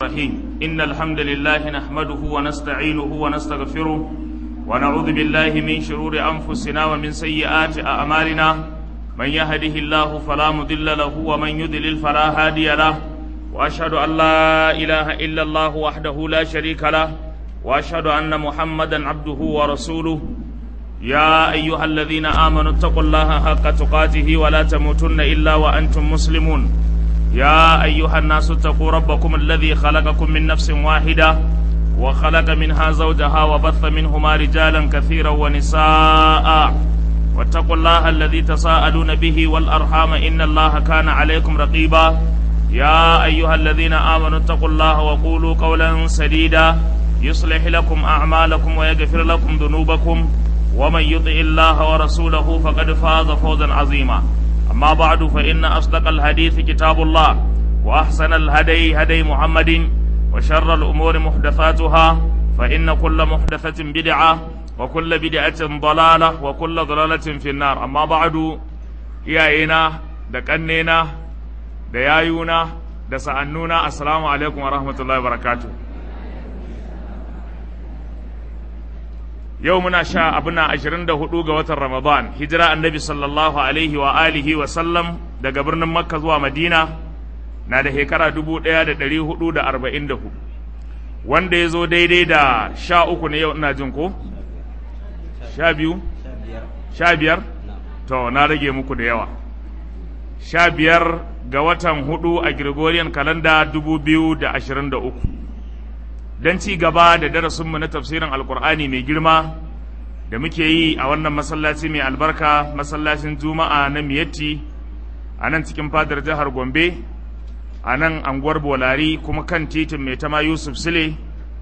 الرحيم إن الحمد لله نحمده ونستعينه ونستغفره ونعوذ بالله من شرور أنفسنا ومن سيئات أعمالنا من يهده الله فلا مضل له ومن يضلل فلا هادي له وأشهد أن لا إله إلا الله وحده لا شريك له وأشهد أن محمدا عبده ورسوله يا أيها الذين آمنوا اتقوا الله حق تقاته ولا تموتن إلا وأنتم مسلمون يا أيها الناس اتقوا ربكم الذي خلقكم من نفس واحدة وخلق منها زوجها وبث منهما رجالا كثيرا ونساء واتقوا الله الذي تساءلون به والأرحام إن الله كان عليكم رقيبا يا أيها الذين آمنوا اتقوا الله وقولوا قولا سديدا يصلح لكم أعمالكم ويغفر لكم ذنوبكم ومن يطع الله ورسوله فقد فاز فوزا عظيما أما بعد فإن أصدق الحديث كتاب الله وأحسن الهدي هدي محمد وشر الأمور محدثاتها فإن كل محدثة بدعة وكل بدعة ضلالة وكل ضلالة في النار أما بعد إيائنا دكنينا ديايونا دسأنونا السلام عليكم ورحمة الله وبركاته yau muna sha abuna ashirin da hudu ga watan ramadan hijira annabi sallallahu alaihi wa alihi wa sallam daga birnin makka zuwa madina na da shekara dubu ɗaya da ɗari hudu da arba'in da hudu wanda ya zo daidai da sha uku ne yau ina jin ko sha biyu sha biyar to na rage muku da yawa sha biyar ga watan hudu a gregorian kalanda dubu biyu da ashirin da uku don ci gaba da darasinmu na tafsirin alkur'ani mai girma da muke yi a wannan masallaci mai albarka masallacin juma'a na miyatti a nan cikin fadar jihar gombe a nan anguwar bolari kuma kan titin mai tama yusuf sile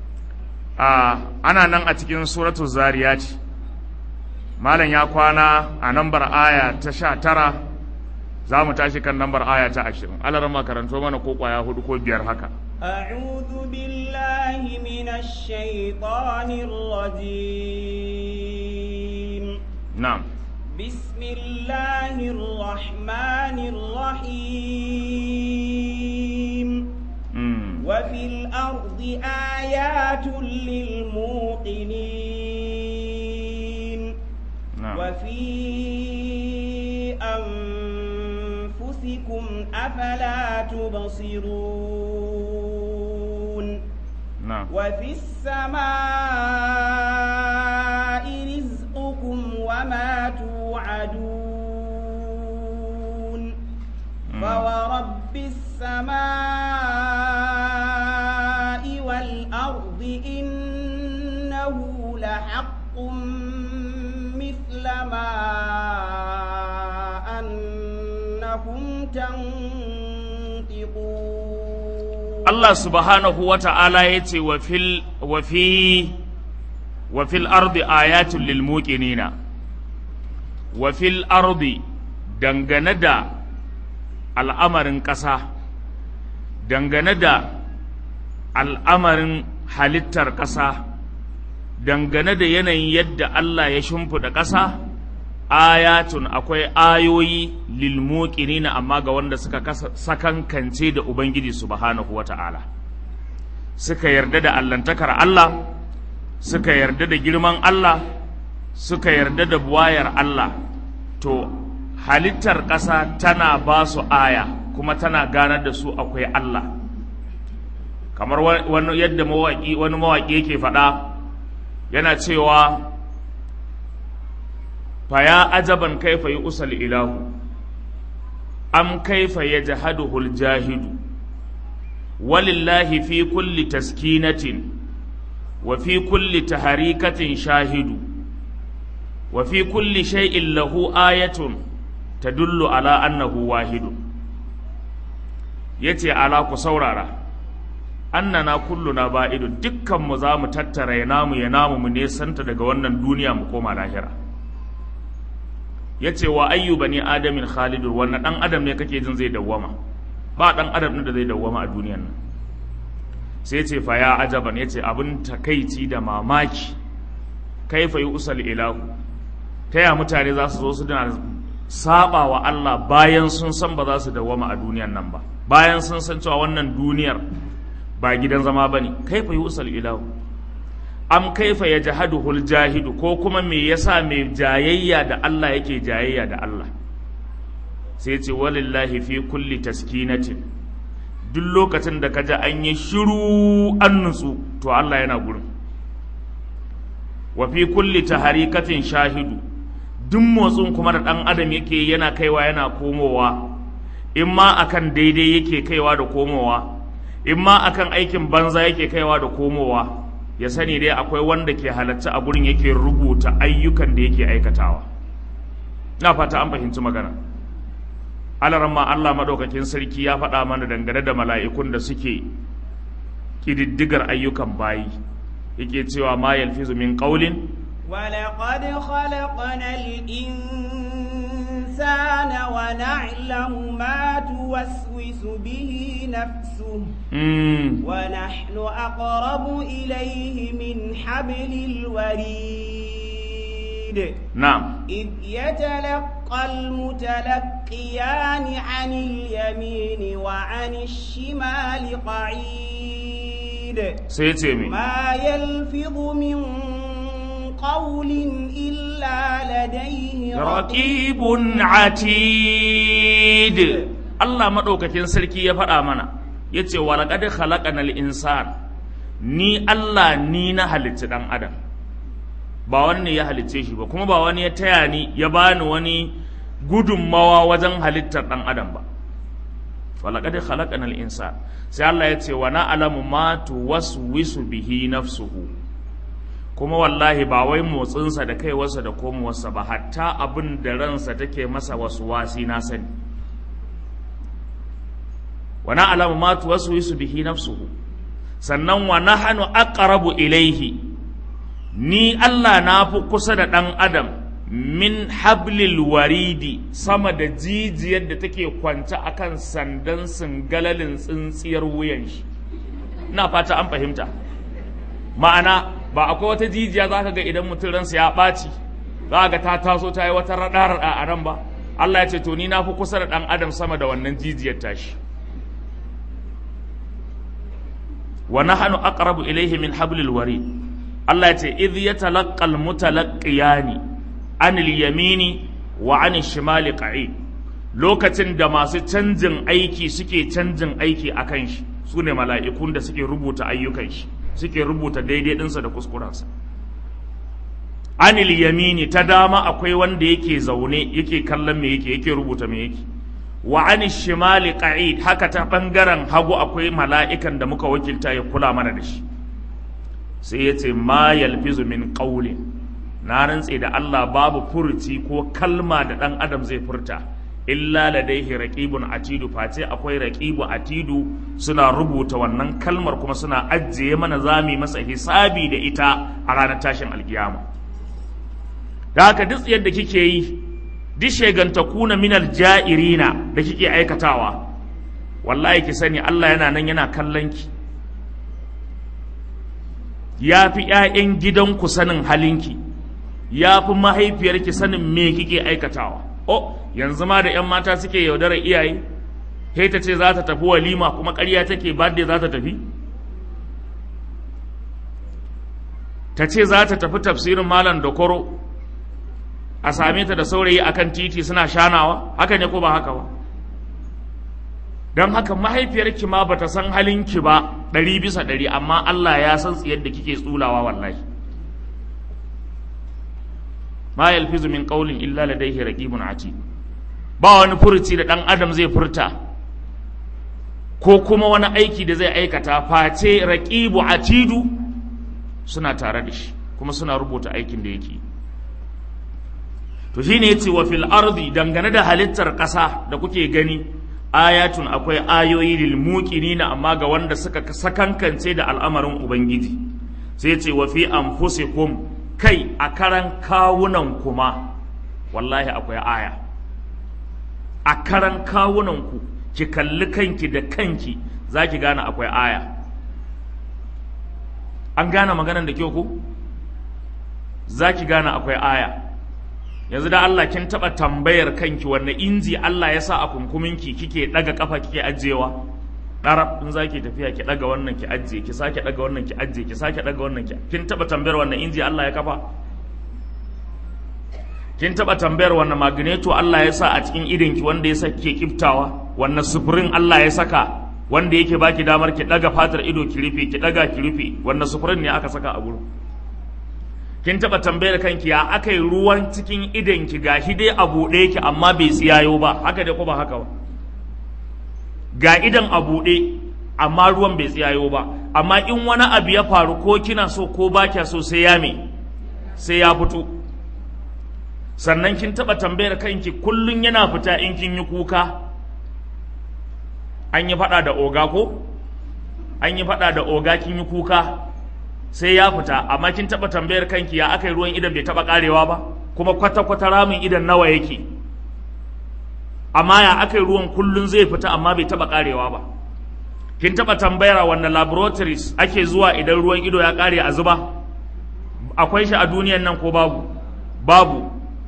ana nan a cikin suratu zariyati malam ya kwana a nambar aya ta sha tara za mu tashi kan nambar aya ta ashirin alarama karanto mana ko kwaya hudu ko biyar haka أعوذ بالله من الشيطان الرجيم نعم بسم الله الرحمن الرحيم مم. وفي الأرض آيات للموقنين نعم وفي أنفسكم أفلا تبصرون نعم وفي السماء رزقكم وما توعدون فورب السماء والأرض إنه لحق مثل ما أنكم تنطقون Allah subhanahu wa ta'ala ya ce wa fil wa fi wa fil ardi ayatun lil muqinina wa fil ardi dangane da al'amarin ƙasa dangane da al'amarin halittar ƙasa dangane da yanayin yadda Allah ya shimfiɗa ƙasa ayatun akwai ayoyi lil muqinina amma ga wanda suka kasa- sakankance da ubangiji subhanahu wata'ala suka yarda da allantakar Allah suka yarda da girman Allah suka yarda da buwayar Allah to halittar ƙasa tana ba su aya kuma tana ganar da su akwai Allah kamar wa- wani yadda mawaƙi wani mawaƙi yake faɗa yana cewa فيا عجبا كيف يؤسى الإله أم كيف يجهده الجاهد ولله في كل تسكينة وفي كل تحريكة شاهد وفي كل شيء له آية تدل على أنه واحد يتي على كسورارا أننا كلنا بائد دكا مزام تتر ينام ينام من يسنت daga wannan duniya mu koma lahira ya ce wa ayyu bani adamin khalidur wannan dan adam ne kake jin zai dawwama ba dan adam ne da zai dawwama a duniyan nan sai ce fa ya ajaban ya ce abin takaici da mamaki kaifa yi usal ilahu ta ya mutane za su zo su dina saba wa Allah bayan sun san ba za su dawwama a duniyan nan ba bayan sun san cewa wannan duniyar ba gidan zama bane kaifa yusal ilahu am kaifa yajhaduhul jahidu ko kuma me yasa mai jayayya da Allah yake jayayya da Allah sai ce walillahi fi kulli taskinatin duk lokacin da kaji an yi shiru an nutsu to Allah yana gurin wa fi kulli taharikatin shahidu duk motsin kuma da ɗan adam yake yana kaiwa yana komowa in ma akan daidai yake kaiwa da komowa in ma akan aikin banza yake kaiwa da komowa ya sani dai akwai wanda ke halatta a gurin yake rubuta ayyukan da yake aikatawa na fata an fahimci magana alaramma Allah madaukakin sarki ya faɗa mana dangane da mala'ikun da suke ƙididdigar ayyukan bayi yake cewa ma yalfizu min qaulin ولقد خلقنا الإنسان ونعلم ما توسوس به نفسه mm, ونحن أقرب إليه من حبل الوريد na'am إذ يتلقى المتلقيان عن اليمين وعن الشمال قعيد sai ya ce me ما يلفظ من قول إلا لديه raqibun atid Allah madaukakin sarki ya faɗa mana yace wa laqad khalaqanal insan ni Allah ni na halicci dan adam ba wani ne ya halicce shi ba kuma ba wani ya taya ni ya bani wani gudunmawa wajen halittar dan adam ba walaqad khalaqanal insan sai Allah ya ce wa na'lamu ma tuwaswisu bihi nafsuhu kuma wallahi ba wai motsinsa da kaiwarsa da komowarsa ba hatta abin da ransa take masa wasu wasi na sani wa na'lamu ma tuwaswisu bihi nafsuhu sannan wa nahnu aqrabu ilaihi ni Allah na fi kusa da ɗan adam min hablil waridi sama da jijiyar da take kwance akan sandan singalalin tsintsiyar wuyan shi ina fata an fahimta ma'ana ba akwai wata jijiya za ka ga idan mutum ransa ya ɓaci za ga ta taso ta yi wata raɗar a ran ba Allah ya ce to ni na fi kusa da ɗan adam sama da wannan jijiyar tashi wa nahnu aqrabu ilayhi min hablil warid Allah ya ce idh yatalaqqa al-mutalaqqiyani anil yamini wa anil shimali qa'id lokacin da masu canjin aiki suke canjin aiki akan shi su ne mala'ikun da suke rubuta ayyukan shi suke rubuta daidai ɗinsa da kuskurensa anil yamini ta dama akwai wanda yake zaune yake kallon me yake yake rubuta me yake wa anil shimali qa'id haka ta bangaren hagu akwai mala'ikan da muka wakilta ya kula mana da shi sai ya ce ma yalfizu min qawlin na rantse da Allah babu furuci ko kalma da ɗan adam zai furta illa ladaihi raqibun atidu face akwai raqibu atidu suna rubuta wannan kalmar kuma suna ajiye mana zami masa hisabi da ita a ranar tashin alkiyama da haka duk yadda kike yi duk shegantakuna minal ja'irina da kike aikatawa wallahi ki sani Allah yana nan yana kallon ki ya fi ‘ya'yan gidanku sanin halinki ya fi mahaifiyarki sanin me kike aikatawa o yanzu ma da ‘yan mata suke yaudarar iyaye sai ta ce za ta tafi walima kuma ƙarya take birthday za ta tafi ta ce za ta tafi tafsirin malam dokoro a same ta da saurayi akan titi suna shanawa haka ne ko ba haka ba don haka mahaifiyarki ma bata san halinki ba ɗari bisa ɗari amma Allah ya san tsiyar da kike tsulawa wallahi ma yalfizu min qawlin illa ladayhi raqibun atid ba wani furuci da ɗan adam zai furta ko kuma wani aiki da zai aikata face raqibu atidu suna tare da shi kuma suna rubuta aikin da yake to shine yace wa fil ardi dangane da halittar ƙasa da kuke gani ayatun akwai ayoyi lil muqinina amma ga wanda suka sakankance da al'amarin ubangiji sai ce wa fi anfusikum kai a karan kawunan kuma wallahi akwai aya a karan kawunan ku ki kalli kanki da kanki zaki gane akwai aya an gane maganar da kyau ku zaki gane akwai aya yanzu da Allah kin taba tambayar kanki wanne inji Allah ya sa a kunkuminki kike daga kafa kike ajewa ɗarab in za ki tafiya ki ɗaga wannan ki ajiye ki sake ɗaga wannan ki ajiye ki sake ɗaga wannan ki kin taɓa tambayar wannan inji Allah ya kafa kin taɓa tambayar wannan magneto Allah ya sa a cikin idonki wanda ya sake kiftawa wannan sufurin Allah ya saka wanda yake baki damar ki ɗaga fatar ido ki rufe ki ɗaga ki rufe wannan sufurin ne aka saka a gurin kin taɓa tambayar kanki ya aka yi ruwan cikin idonki gashi dai a buɗe ki amma bai tsiyayo ba haka dai ko ba haka ba ga idan a buɗe amma ruwan bai tsiyayo ba amma in wani abu ya faru ko kina so ko ba kya so sai ya me sai ya fito sannan kin taɓa tambayar kanki kullum yana fita in kin yi kuka an yi faɗa da oga ko an yi faɗa da oga kin yi kuka sai ya fita amma kin taɓa tambayar kanki ya aka yi ruwan idan bai taɓa ƙarewa ba kuma kwata-kwata ramin idan nawa yake amma ya aka yi ruwan kullum zai fita amma bai taɓa ƙarewa ba kin taɓa tambayar wannan laboratories ake zuwa idan ruwan ido ya ƙare a zuba akwai shi a duniyan nan ko babu babu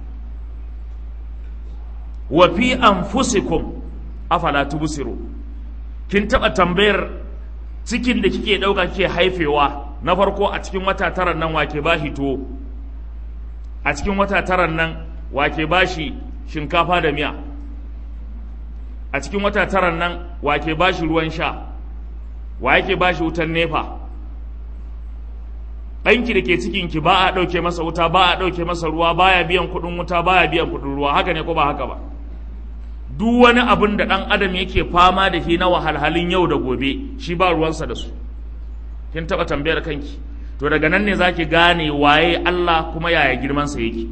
wa fi anfusikum afala tubsiru kin taɓa tambayar cikin da kike ɗauka kike haifewa na farko a cikin wata taran nan wake bashi tuwo a cikin wata taran nan wake bashi shinkafa da miya a cikin wata taran nan wake ba shi ruwan sha wa yake ba shi wutan nefa ɗanki da ke cikinki ba a ɗauke masa wuta ba a ɗauke masa ruwa baya biyan kuɗin wuta baya biyan kuɗin ruwa haka ne ko ba haka ba duk wani abin da ɗan adam yake fama da shi na wahalhalun yau da gobe shi ba ruwansa da su kin taɓa tambayar kanki to daga nan ne zaki gane waye Allah kuma yaya girmansa yake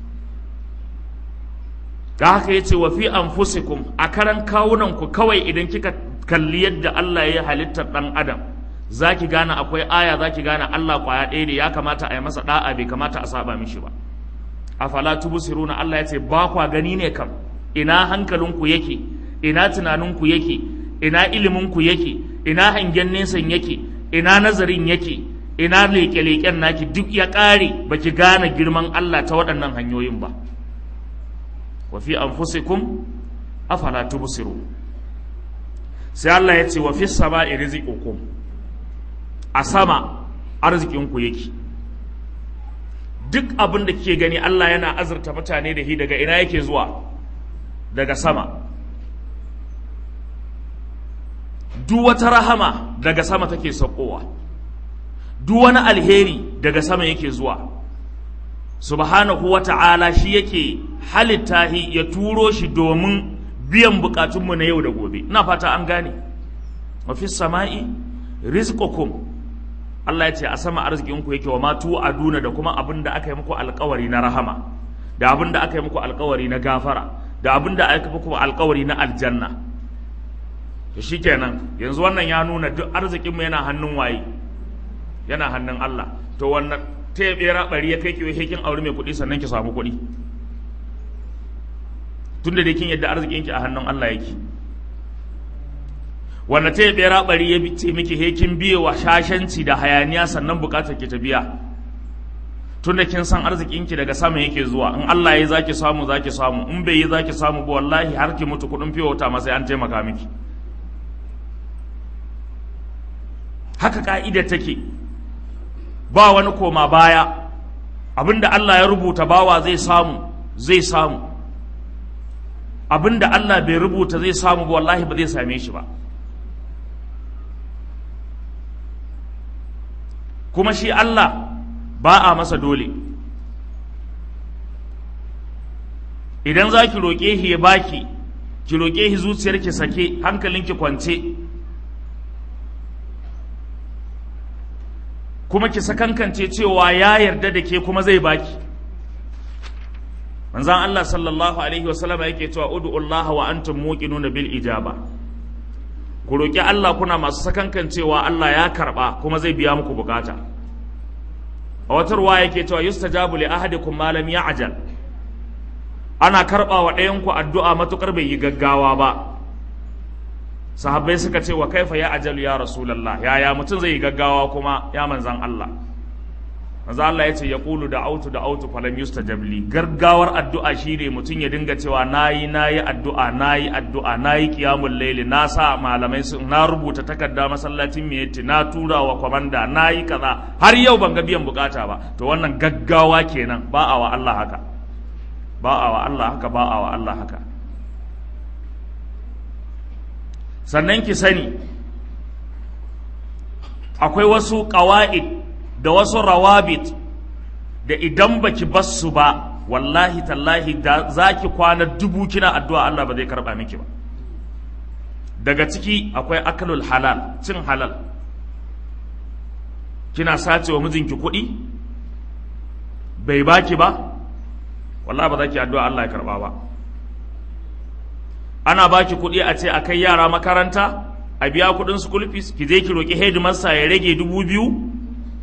da haka yace wa fi anfusikum a karan kawunan ku kawai idan kika kalli yadda Allah ya halittar dan adam zaki gane akwai aya zaki gane Allah kwaya ɗaya ne ya kamata a yi masa da'a bai kamata a saba mishi ba afala tubsiruna Allah yace ba kwa gani ne kam ina hankalinku yake ina tunaninku yake ina iliminku yake ina hangen nesan yake ina nazarin yake ina leƙe-leƙen naki duk ya ƙare baki gane girman Allah ta waɗannan hanyoyin ba wa fi anfusikum afala tubsiru sai Allah ya ce wa fi sama'i rizqukum a sama arzikinku yake duk abin da kike gani Allah yana azurta mutane da shi daga ina yake zuwa daga sama duk wata rahama daga sama take saukowa duk wani alheri daga sama yake zuwa subhanahu wa ta'ala shi yake halitta shi ya turo shi domin biyan bukatunmu na yau da gobe ina fata an gane wa fi sama'i rizqukum Allah ya ce a sama arzikinku yake wa ma aduna da kuma abin da aka yi muku alkawari na rahama da abin da aka yi muku alkawari na gafara da abin da aka yi muku alkawari na aljanna to shikenan yanzu wannan ya nuna duk arzikinmu yana hannun waye yana hannun Allah to wannan ta ya bera bari ya kai kiwo kin aure mai kuɗi sannan ki samu kuɗi tunda dai kin yadda arzikinki a hannun Allah yake wanda ta yabe rabari ya ce miki he kin biye wa shashanci da hayaniya sannan bukatar ki ta biya tunda kin san arzikinki daga sama yake zuwa in Allah ya zaki samu zaki samu in bai yi zaki samu ba wallahi har ki mutu kudin fiye wata sai an taimaka miki haka ka'ida take ba wani koma baya abinda Allah ya rubuta bawa zai samu zai samu abinda Allah bai rubuta zai samu ba wallahi ba zai same shi ba kuma shi Allah ba a masa dole idan za ki roƙe shi ya baki ki roƙe shi zuciyarki sake hankalinki kwance kuma ki sakankance cewa ya yarda da ke kuma zai baki manzan Allah sallallahu alaihi wasallama yake cewa ud'u wa antum muqinuna bil ijaba ku roƙi Allah kuna masu sakankan cewa Allah ya karɓa kuma zai biya muku bukata a wata ruwa yake cewa yustajabu li ahadikum ma lam ya'jal ana karɓa wa ɗayan ku addu'a matukar bai yi gaggawa ba sahabbai suka ce wa kaifa ya ajalu ya rasulullah yaya mutum zai yi gaggawa kuma ya manzan Allah manzo Allah ya ce ya qulu da autu da autu falam yustajab li gargawar addu'a shine mutum ya dinga cewa nayi nayi addu'a nayi addu'a nayi qiyamul layli na sa malamai sun na rubuta takarda masallacin miyatti na tura wa komanda nayi kaza har yau ban ga biyan bukata ba to wannan gaggawa kenan ba a wa Allah haka ba a wa Allah haka ba a wa Allah haka sannan ki sani akwai wasu ƙawa'id da wasu rawabit da idan baki basu ba wallahi tallahi da za ki kwana dubu kina addu'a Allah ba zai karɓa miki ba daga ciki akwai akalul halal cin halal kina sace wa mijinki kuɗi bai baki ba wallahi ba za ki addu'a Allah ya karɓa ba ana baki kuɗi a ce a kai yara makaranta a biya kuɗin school fees ki je ki roƙi headmaster ya rage dubu biyu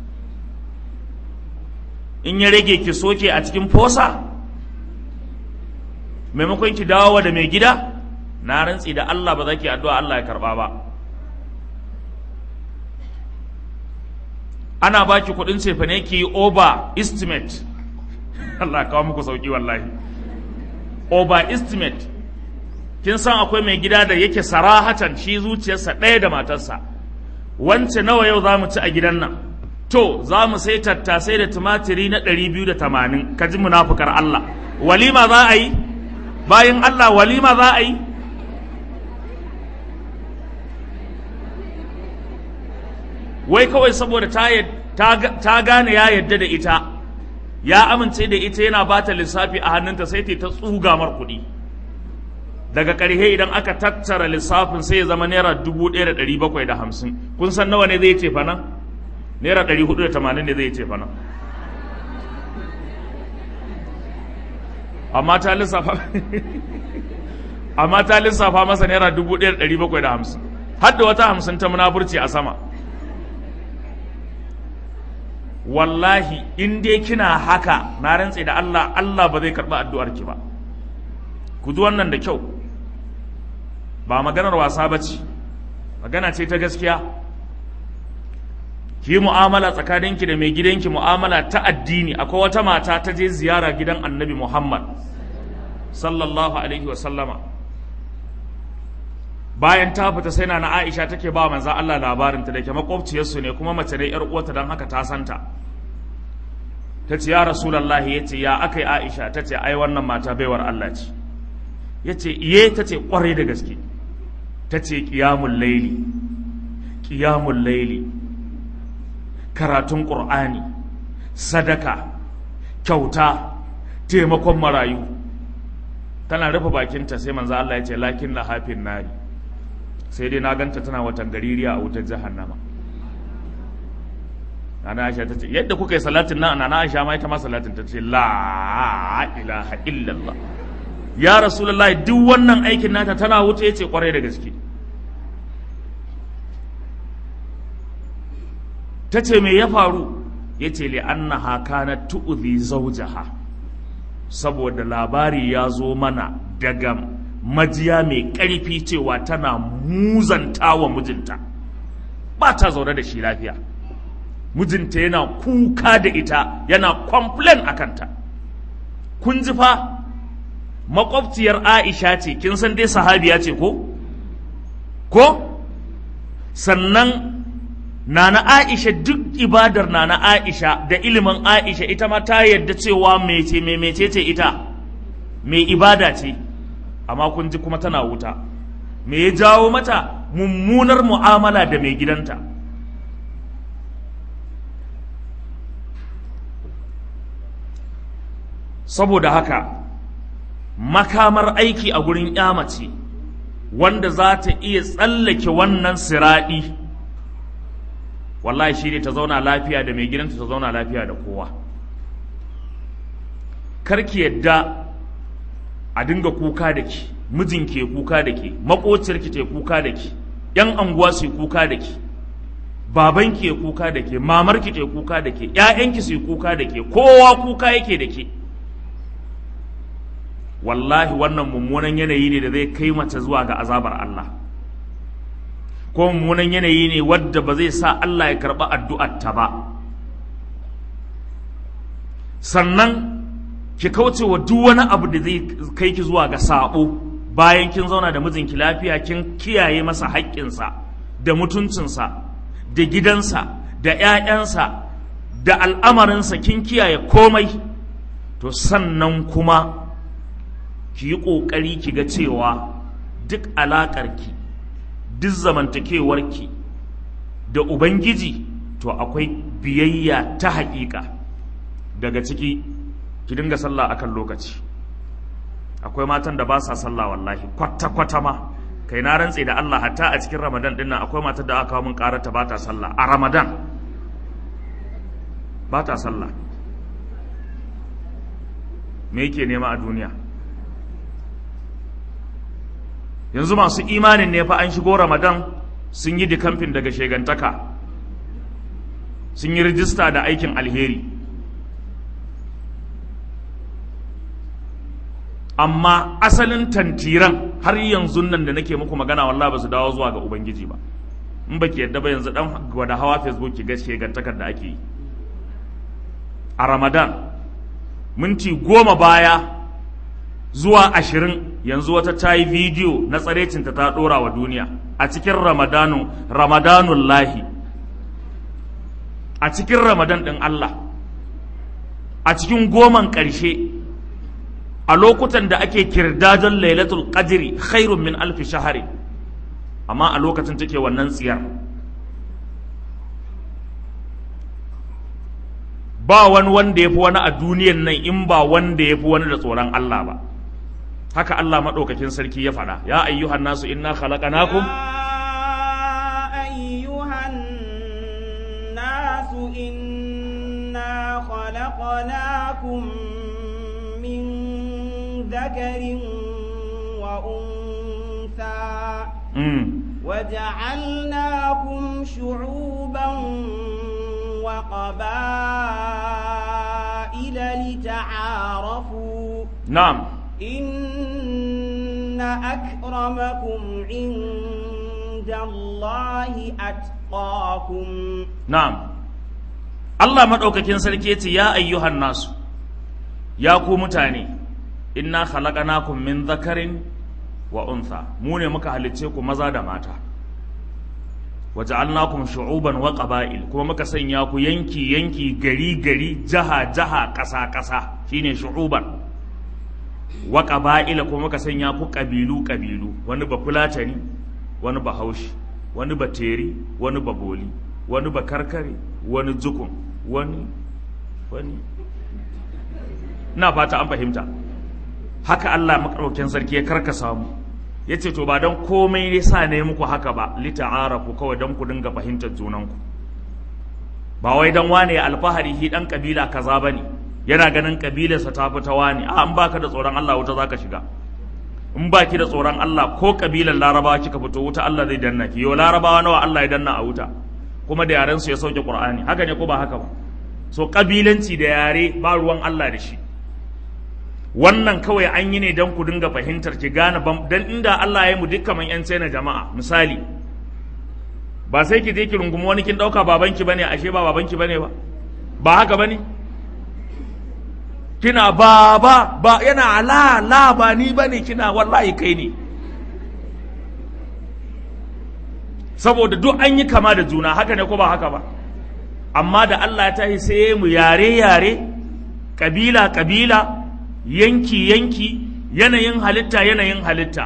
in ya rage ki soke a cikin fosa maimakon ki dawo da mai gida na rantsi da Allah ba za ki addu'a Allah ya karɓa ba ana baki kuɗin cefane ki over estimate Allah kawo muku sauki wallahi over estimate kin san akwai mai gida da yake sarahatan shi zuciyarsa ɗaya da matarsa wance nawa yau za mu ci a gidan nan to za mu sai tattasai da tumatiri na ɗari biyu da tamanin ka ji munafukar Allah walima za a yi bayan Allah walima za a yi wai kawai saboda ta gane ya yadda da ita ya amince da ita yana ba ta lissafi a hannunta sai ta tsuga mar kuɗi daga ƙarshe idan aka tattara lissafin sai ya zama naira dubu ɗaya da ɗari bakwai da hamsin kun san nawa ne zai ce fa nan naira ɗari hudu da tamanin ne zai ce fa nan amma ta lissafa amma ta lissafa masa naira dubu ɗaya da ɗari bakwai da hamsin har da wata hamsin ta munafurci a sama wallahi in dai kina haka na rantse da Allah Allah ba zai karɓi addu'ar ki ba ku ji wannan da kyau ba maganar wasa ba ce magana ce ta gaskiya ki mu'amala tsakaninki da mai gidanki mu'amala ta addini akwai wata mata ta je ziyara gidan annabi muhammad sallallahu alaihi wasallama bayan ta fita sai na na aisha take ba manzan allah labarinta da ke makwabciyarsu ne kuma mace ne yar uwata don haka ta santa ta ce ya rasulallahi ya ce ya aka yi aisha ta ce ai wannan mata baiwar allah ce ya ce iye ta ce kwarai da gaske ta ce ƙiyamun laili ƙiyamun laili karatun ƙur'ani sadaka kyauta taimakon marayu tana rufe bakinta sai manzo Allah ya ce lakin na hafin nari sai dai na ganta tana watan gaririya a wutar jahannama Nana Aisha ta ce yadda kuka yi salatin nan Nana Aisha ma ita ma salatin ta ce la ilaha illallah ya rasulullahi duk wannan aikin nata tana wuce ya ce kwarai da gaske ta ce me ya faru ya ce li'annaha kanat tu'zi zawjaha saboda labari ya zo mana daga majiya mai ƙarfi cewa tana muzanta wa mijinta ba ta zaune da shi lafiya mijinta yana kuka da ita yana complain a kanta kun ji fa makwabciyar aisha ce kin san dai sahabiya ce ko ko sannan Nana Aisha duk ibadar Nana Aisha da ilimin Aisha ita ma ta yadda cewa mece me mece ce ita mai ibada ce amma kun ji kuma tana wuta me ya jawo mata mummunar mu'amala da mai gidanta saboda haka makamar aiki a gurin mace wanda za ta iya tsallake wannan siraɗi wallahi shi ne ta zauna lafiya da mai gidanta ta zauna lafiya da kowa karki yadda a dinga kuka da ki mijin ke kuka da ke makociyarki ke kuka da ki yan anguwa su kuka da ki babanki ya kuka da ke mamarki ke kuka da ke ƴaƴanki su kuka da ke kowa kuka yake da ke wallahi wannan mummunan yanayi ne da zai kai mace zuwa ga azabar Allah ko mummunan yanayi ne wadda ba zai sa Allah ya karɓi addu'ar ta ba sannan ki kauce wa duk wani abu da zai kai ki zuwa ga sabo bayan kin zauna da mijinki lafiya kin kiyaye masa haƙƙinsa da mutuncinsa da gidansa da 'ya'yansa da al'amarinsa kin kiyaye komai to sannan kuma ki yi ƙoƙari ki ga cewa duk alaƙarki duk zamantakewarki da ubangiji to akwai biyayya ta haƙiƙa daga ciki ki dinga sallah akan lokaci akwai matan da ba sa sallah wallahi kwata-kwata ma kai na rantse da Allah hatta a cikin Ramadan din nan akwai matar da aka kawo min karata ba ta sallah a Ramadan ba ta sallah me yake nema a duniya yanzu masu imanin ne fa an shigo Ramadan sun yi dikamfin daga shegantaka sun yi rijista da aikin alheri amma asalin tantiran har yanzu nan da nake muku magana wallahi ba su dawo zuwa ga ubangiji ba in ba ki yadda ba yanzu dan gwada hawa facebook ki gaske gantakar da ake yi a ramadan minti goma baya zuwa ashirin yanzu wata ta yi bidiyo na tsarecinta ta ɗora wa duniya a cikin ramadanu ramadanun lahi a cikin ramadan ɗin allah a cikin goman ƙarshe a lokutan da ake kirdajon lailatul qadri khairun min alfi shahari amma a lokacin take wannan tsiyar ba wani wanda ya fi wani a duniyan nan in ba wanda ya fi wani da tsoron Allah ba haka Allah maɗaukakin sarki ya faɗa ya ayyuhan nasu inna khalaqnakum أيها الناس إنا خلقناكم من ذكر وأنثى mm. وجعلناكم شعوبا وقبائل لتعارفوا na'am إن أكرمكم عند الله أتقاكم na'am Allah maɗaukakin sarki yace ya ayyuhan nasu ya ku mutane inna khalaqnakum min dhakarin wa untha mu ne muka halicce ku maza da mata waja'alnakum shu'uban wa qaba'il kuma muka sanya ku yanki yanki gari gari jaha jaha ƙasa ƙasa shine shu'uban wa qaba'ila kuma muka sanya ku ƙabilu ƙabilu wani ba fulatani wani ba haushi wani ba teri wani ba boli wani ba karkare wani jukun wani wani na fata an fahimta haka Allah makaraukin sarki ya karkasa mu ya ce to ba don komai ne sa ne muku haka ba lita'arafu kawai don ku dinga fahimtar junanku ba wai don wane ya alfahari hi dan kabila kaza bane yana ganin kabilarsa ta fi ta wane a an baka da tsoron Allah wuta zaka shiga in baki da tsoron Allah ko kabilar larabawa kika fito wuta Allah zai danna ki yo larabawa nawa Allah ya danna a wuta kuma da yaren su ya sauke Qur'ani haka ne ko ba haka ba so kabilanci da yare ba ruwan Allah da shi wannan kawai an yi ne don ku dinga fahimtar ki gane bam dan inda Allah ya yi mu duk kaman yan na jama'a misali ba sai ki je ki rungumi wani kin dauka babanki bane ashe ba babanki bane ba ba haka bane kina baba ba yana la la ba ni bane kina wallahi kai ne saboda duk an yi kama da juna haka ne ko ba haka ba amma da Allah ya tahi sai mu yare yare kabila kabila yanki yanki yanayin halitta yanayin halitta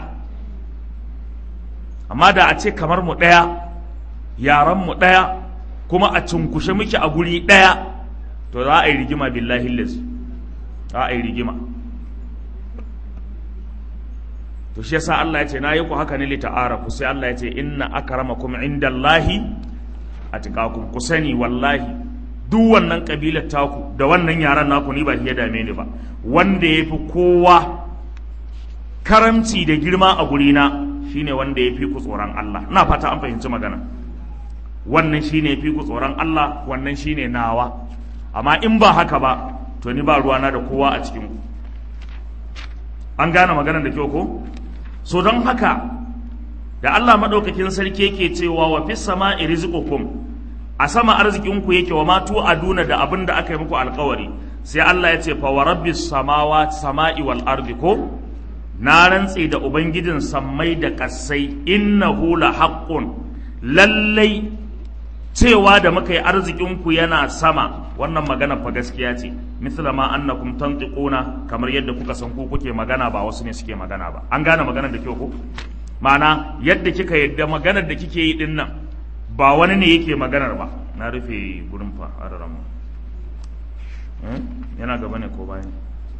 amma da a ce kamar mu ɗaya yaran mu ɗaya kuma a cunkushe muke a guri ɗaya to za a yi rigima billahi lazi za a yi rigima to shi yasa Allah ya ce na yi ku haka ne lita'arafu sai Allah ya ce inna akramakum indallahi atqakum ku sani wallahi duk wannan kabilar taku da wannan yaran naku ni ba ya dame ni ba wanda ya fi kowa karamci da girma a gurina shine wanda ya fi ku tsoron Allah ina fata an fahimci magana wannan shine ya fi ku tsoron Allah wannan shine nawa amma in ba haka ba to ni ba ruwana da kowa a cikin ku an gane maganar da kyau ko so don haka da Allah madaukakin sarki yake cewa wa fis sama'i rizqukum a sama arzikinku yake wa matu aduna da abin da aka yi muku alkawari sai Allah ya ce fa wa rabbis samawati sama'i wal ardi ko na rantse da ubangijin sammai da kasai innahu la haqqun lallai cewa da muka yi arzikinku yana sama wannan magana fa gaskiya ce misla ma annakum tantiquna kamar yadda kuka san ku kuke magana ba wasu ne suke magana ba an gane maganar da kyau ko ma'ana yadda kika yadda maganar da kike yi din nan ba wani ne yake maganar ba na rufe gurin fa araran yana gaba ne ko bayan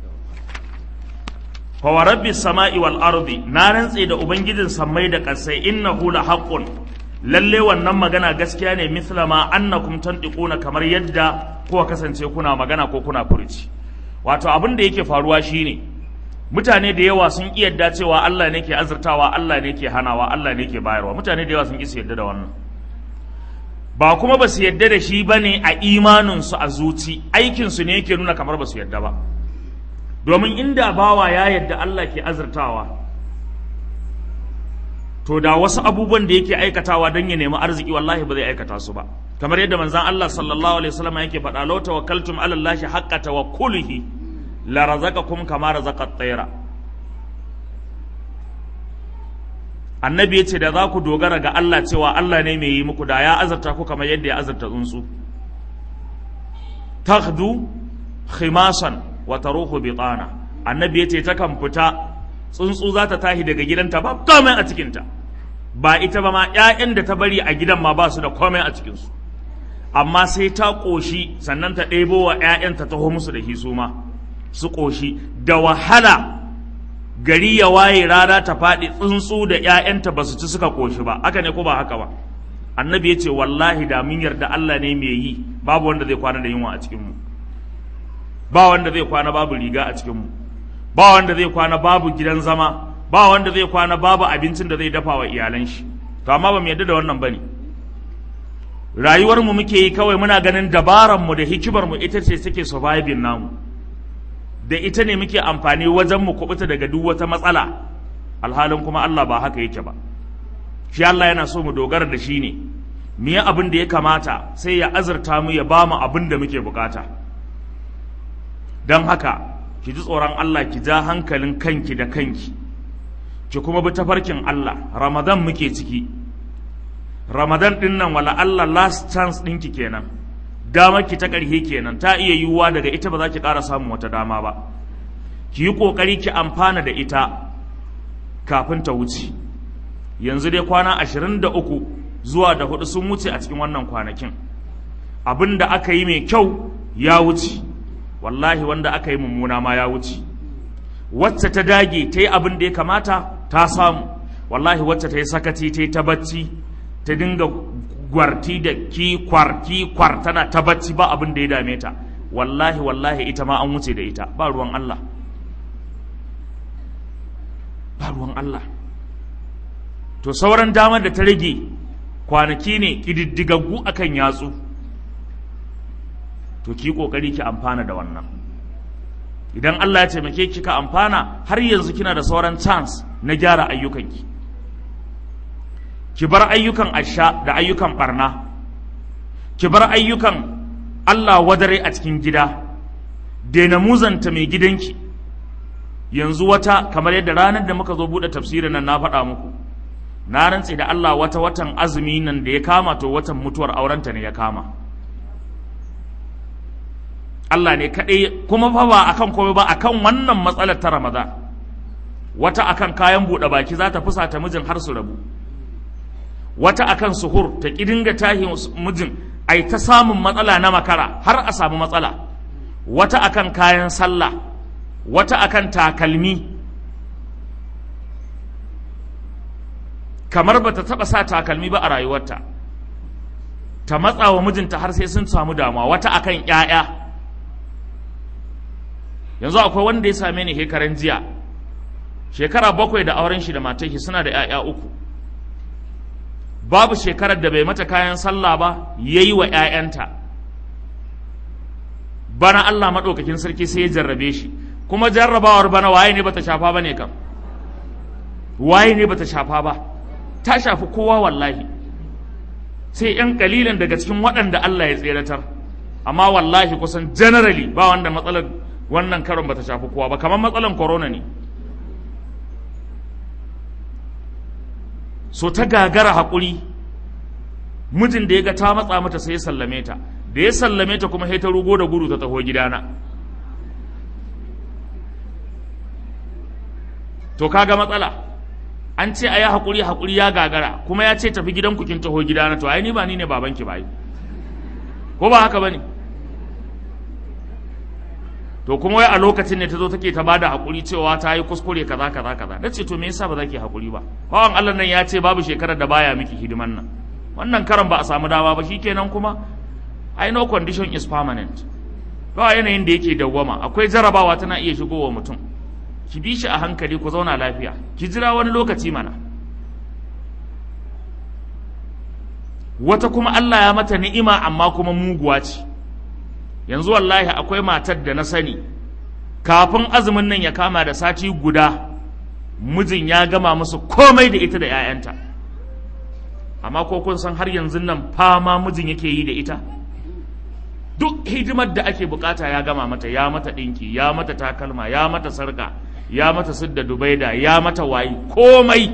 fa wa rabbis sama'i wal ardi na rantse da ubangijin sammai da kasai innahu la haqqun lalle wannan magana gaskiya ne misla ma annakum tantiquna kamar yadda kuka kasance kuna magana ko kuna furuci wato abin da yake faruwa shine mutane da yawa sun ki yadda cewa Allah ne ke azurtawa Allah ne ke hanawa Allah ne ke bayarwa mutane da yawa sun ki su yadda da wannan ba kuma ba su yadda da shi bane a imanin su a zuci aikin su ne yake nuna kamar ba su yadda ba domin inda bawa ya yadda Allah ke azurtawa to da wasu abubuwan da yake aikatawa don ya nemi arziki wallahi ba zai aikata su ba kamar yadda manzon Allah sallallahu alaihi wasallam yake faɗa law tawakkaltum ala Allah haqqa tawakkulihi la razaqakum kama razaqa at-tayra annabi yace da za ku dogara ga Allah cewa Allah ne mai yi muku da ya azarta ku kamar yadda ya azarta tsuntsu takhdu khimasan wa taruhu bitana annabi yace ta kan fita tsuntsu za ta tashi daga gidanta ba komai a cikinta ba ita ba ma 'ya'yan da ta bari a gidan ma ba su da komai a cikinsu amma sai ta ƙoshi sannan ta ɗebo wa 'ya'yan ta taho musu da hisu ma su ƙoshi da wahala gari ya waye rana ta faɗi tsuntsu da 'ya'yanta ba su ci suka ƙoshi ba haka ne ko ba haka ba annabi ya ce wallahi da mun yarda Allah ne mai yi babu wanda zai kwana da yunwa a cikinmu ba wanda zai kwana babu riga a cikinmu ba wanda zai kwana babu gidan zama ba wanda zai kwana babu abincin da zai dafa wa iyalan shi to amma ba mu yadda da wannan bane rayuwar mu muke yi kawai muna ganin dabaran mu da hikimar mu ita ce take surviving namu da ita ne muke amfani wajen mu kubuta daga duk wata matsala alhalin kuma Allah ba haka yake ba shi Allah yana so mu dogara da shi ne mu yi abin da ya kamata sai ya azurta mu ya ba mu abin da muke bukata don haka ki ji tsoron Allah ki ja hankalin kanki da kanki ki kuma bi tafarkin Allah Ramadan muke ciki Ramadan din nan wala Allah last chance ɗinki kenan dama ki ta ƙarhe kenan ta iya yiwuwa daga ita ba za ki ƙara samun wata dama ba ki yi ƙoƙari ki amfana da ita kafin ta wuce yanzu dai kwana ashirin da uku zuwa da hudu sun wuce a cikin wannan kwanakin abin da aka yi mai kyau ya wuce wallahi wanda aka yi mummuna ma ya wuce wacce ta dage ta yi abin da ya kamata ta samu wallahi wacce ta yi sakaci ta yi ta bacci ta dinga gwarti da ki kwar ki kwar tana ta bacci ba abin da ya dame ta wallahi wallahi ita ma an wuce da ita ba ruwan Allah ba ruwan Allah to sauran damar da ta rage kwanaki ne ƙididdigaggu akan yatsu to ki kokari ki amfana da wannan idan Allah ya taimake ki ka amfana har yanzu kina da sauran chance na gyara ayyukanki ki bar ayyukan asha da ayyukan barna ki bar ayyukan Allah wadare a cikin gida daina muzanta mai gidanki yanzu wata kamar yadda ranar da muka zo buɗe tafsirin nan na faɗa muku na rantse da Allah wata watan azumi nan da ya kama to watan mutuwar aurenta ne ya kama Allah ne kaɗai kuma fa ba akan komai ba akan wannan matsalar ta Ramadan wata akan kayan buɗe baki za ta fusata mijin har su rabu wata akan suhur ta dinga tahi mijin ai ta samun matsala na makara har a samu matsala wata akan kayan sallah wata akan takalmi kamar ba ta taɓa sa takalmi ba a rayuwarta ta matsa wa mijinta har sai sun samu damuwa wata akan 'ya'ya yanzu akwai wanda ya same ni hekaran jiya shekara bakwai da auren shi da matar shi suna da 'ya'ya uku babu shekarar da bai mata kayan sallah ba ya yi wa 'ya'yanta bana Allah maɗaukakin sarki sai ya jarrabe shi kuma jarrabawar bana waye ne bata shafa ba ne kam waye ne bata shafa ba ta shafi kowa wallahi sai 'yan kalilan daga cikin waɗanda Allah ya tseratar amma wallahi kusan generally ba wanda matsalar wannan karon bata shafi kowa ba kamar matsalar corona ne so ta gagara haƙuri mijin da ya ga ta matsa mata sai ya sallame ta da ya sallame ta kuma sai ta rugo da gudu ta taho gidana to kaga matsala an ce a yi haƙuri haƙuri ya gagara kuma ya ce tafi gidan kin taho gidana to ai ni ba ni ne babanki ba ko ba haka ba ne to kuma wai a lokacin ne ta zo take ta bada haƙuri cewa ta yi kuskure kaza kaza kaza na ce to me yasa ba za ki haƙuri ba bawan Allah nan ya ce babu shekarar da baya miki hidiman nan wannan karan ba a samu dama ba shikenan kuma I know condition is permanent ba yanayin da yake dawwama akwai jarabawa tana iya shigowa mutum ki bi shi a hankali ku zauna lafiya ki jira wani lokaci mana wata kuma Allah ya mata ni'ima amma kuma muguwa ce yanzu wallahi akwai matar da na sani kafin azumin nan ya kama da sati guda mijin ya gama musu komai da ita da 'ya'yanta amma ko kun san har yanzu nan fama mijin yake yi da ita duk hidimar da ake bukata ya gama mata ya mata ɗinki ya mata takalma ya mata sarka ya mata sidda dubaida ya mata wayi komai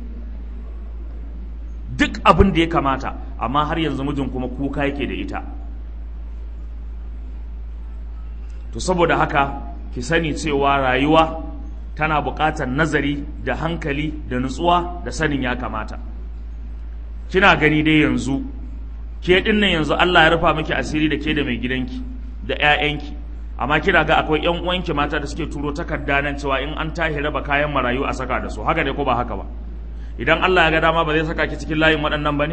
duk abin da ya kamata amma har yanzu mijin kuma kuka yake da ita to saboda haka ki sani cewa rayuwa tana buƙatar nazari da hankali da nutsuwa da sanin ya kamata kina gani dai yanzu ke dinnan yanzu Allah ya rufa miki asiri da ke da mai gidanki da 'ya'yanki amma kina ga akwai ƴan uwanki mata da suke turo takarda nan cewa in an tahi raba kayan marayu a saka da su haka ne ko ba haka ba idan Allah ya ga dama ba zai saka ki cikin layin waɗannan ba ne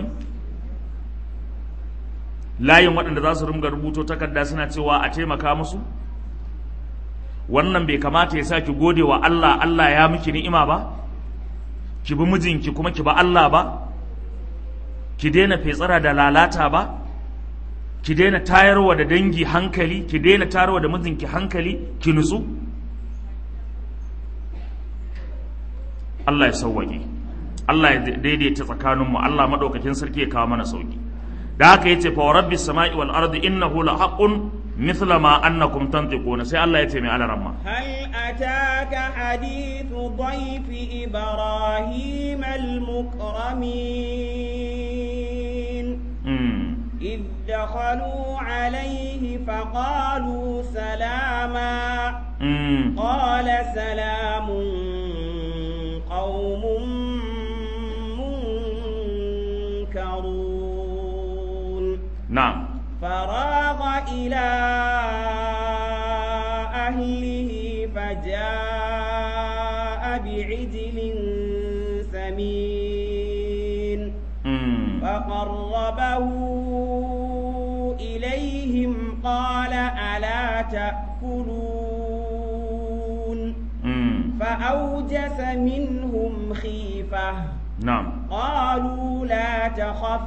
layin waɗanda za su ringa rubuto takarda suna cewa a taimaka musu wannan bai kamata ya sa ki gode wa Allah Allah ya miki ni'ima ba ki bi mijinki kuma ki ba Allah ba ki daina fetsara da lalata ba ki daina tayarwa da dangi hankali ki daina tayarwa da mijinki hankali ki nutsu Allah ya sauwaƙe Allah ya daidaita tsakaninmu Allah maɗaukakin sarki ya kawo mana sauki da haka yace fa rabbis sama'i wal ardi innahu la haqqun mithla ma annakum tantiquna sai Allah yace mai alaramma هل أتاك حديث ضيف إبراهيم المكرمين mm. إذ دخلوا عليه فقالوا سلاما Mm. قال سلام قوم منكرون na'am فراغ إلى أهله فجاء بعجل سمين mm. فقربه إليهم قال ألا تأكلون mm. فأوجس منهم خيفة na'am قالوا لا تخف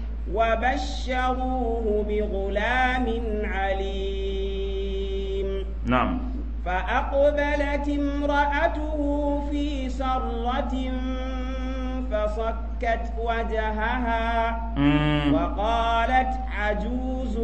وبشروه بغلام عليم na'am فأقبلت امرأته في سرة فصكت وجهها mm. وقالت عجوز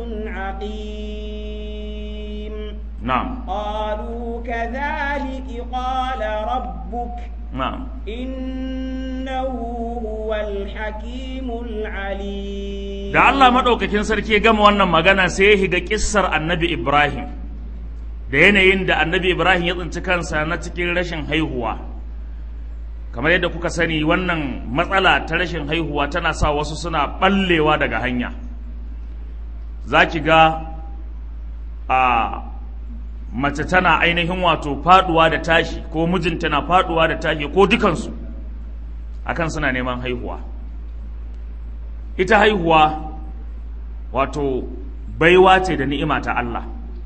عقيم na'am قالوا كذلك قال ربك na'am إنه هو الحكيم العليم da Allah maɗaukakin sarki ya gama wannan magana sai ya higa kissar annabi Ibrahim da yanayin da annabi Ibrahim ya tsinci kansa na cikin rashin haihuwa kamar yadda kuka sani wannan matsala ta rashin haihuwa tana sa wasu suna ɓallewa daga hanya za ki ga a mace tana ainihin wato faduwa da tashi ko mijinta na faduwa da tashi ko dukansu akan suna neman haihuwa ita haihuwa wato baiwa ce da ni'ima ta Allah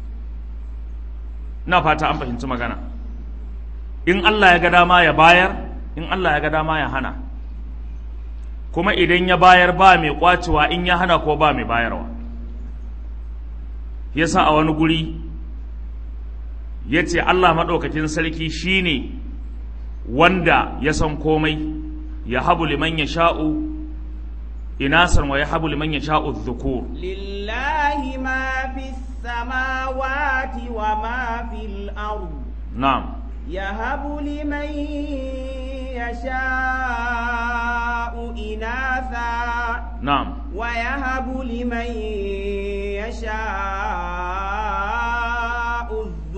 na fata an fahimci magana in Allah ya ga dama ya bayar in Allah ya ga dama ya hana kuma idan ya bayar ba mai kwacewa in ya hana ko ba mai bayarwa yasa a wani guri ya ce Allah maɗaukakin sarki shine wanda ya san komai ya habu liman ya sha'u inasan wa ya habu liman ya sha'u dhukur لله ما في السماوات وما في الأرض na'am يهب لمن يشاء إناثا na'am ويهب لمن يشاء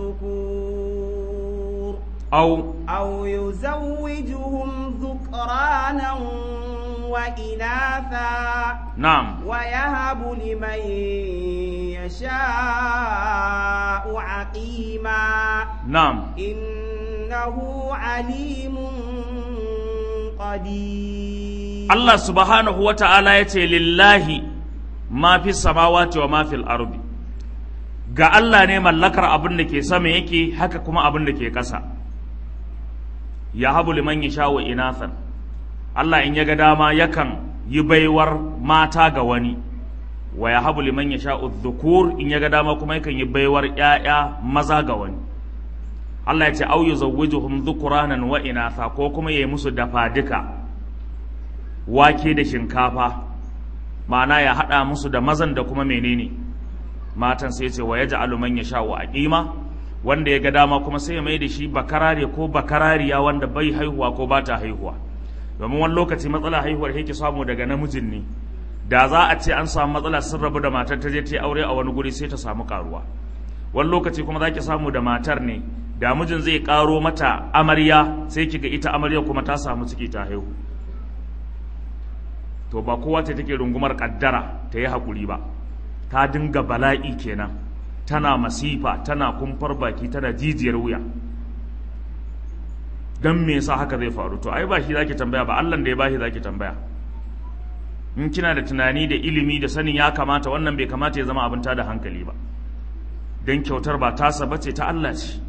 الذكور au أو يزوجهم ذكرانا وإناثا na'am ويهب لمن يشاء عقيما na'am إنه عليم قدير Allah subhanahu wa ta'ala ya ce lillahi ma fi samawati wa ma fil ardi ga Allah ne mallakar abin da ke sama yake haka kuma abin da ke ƙasa ya habu liman ya wa inathan Allah in ya ga dama yakan yi baiwar mata ga wani wa ya habu liman ya sha'u dhukur in ya ga dama kuma yakan yi baiwar ‘ya'ya maza ga wani Allah ya ce au yuzawwijuhum dhukuranan wa inatha ko kuma yayi musu dafa duka wake da shinkafa ma'ana ya haɗa musu da mazan da kuma menene matan sai ce wa ya ja'alu man yasha wa aqima wanda ya ga dama kuma sai ya mai da shi bakarare ko bakarariya wanda bai haihuwa ko ba ta haihuwa domin wani lokaci matsala haihuwar yake samu daga namijin ne da za a ce an samu matsala sun rabu da matar ta je ta yi aure a wani guri sai ta samu karuwa wani lokaci kuma za ki samu da matar ne da mijin zai karo mata amarya sai ki ga ita amarya kuma ta samu ciki ta haihu to ba kowa ce take rungumar kaddara ta yi haƙuri ba ta dinga bala'i kenan tana masifa tana kumfar baki tana jijiyar wuya don me yasa haka zai faru to ai ba shi zaki tambaya ba Allah da ya bashi zaki tambaya in kina da tunani da ilimi da sanin ya kamata wannan bai kamata ya zama abin da hankali ba don kyautar ba tasa bace ta Allah ce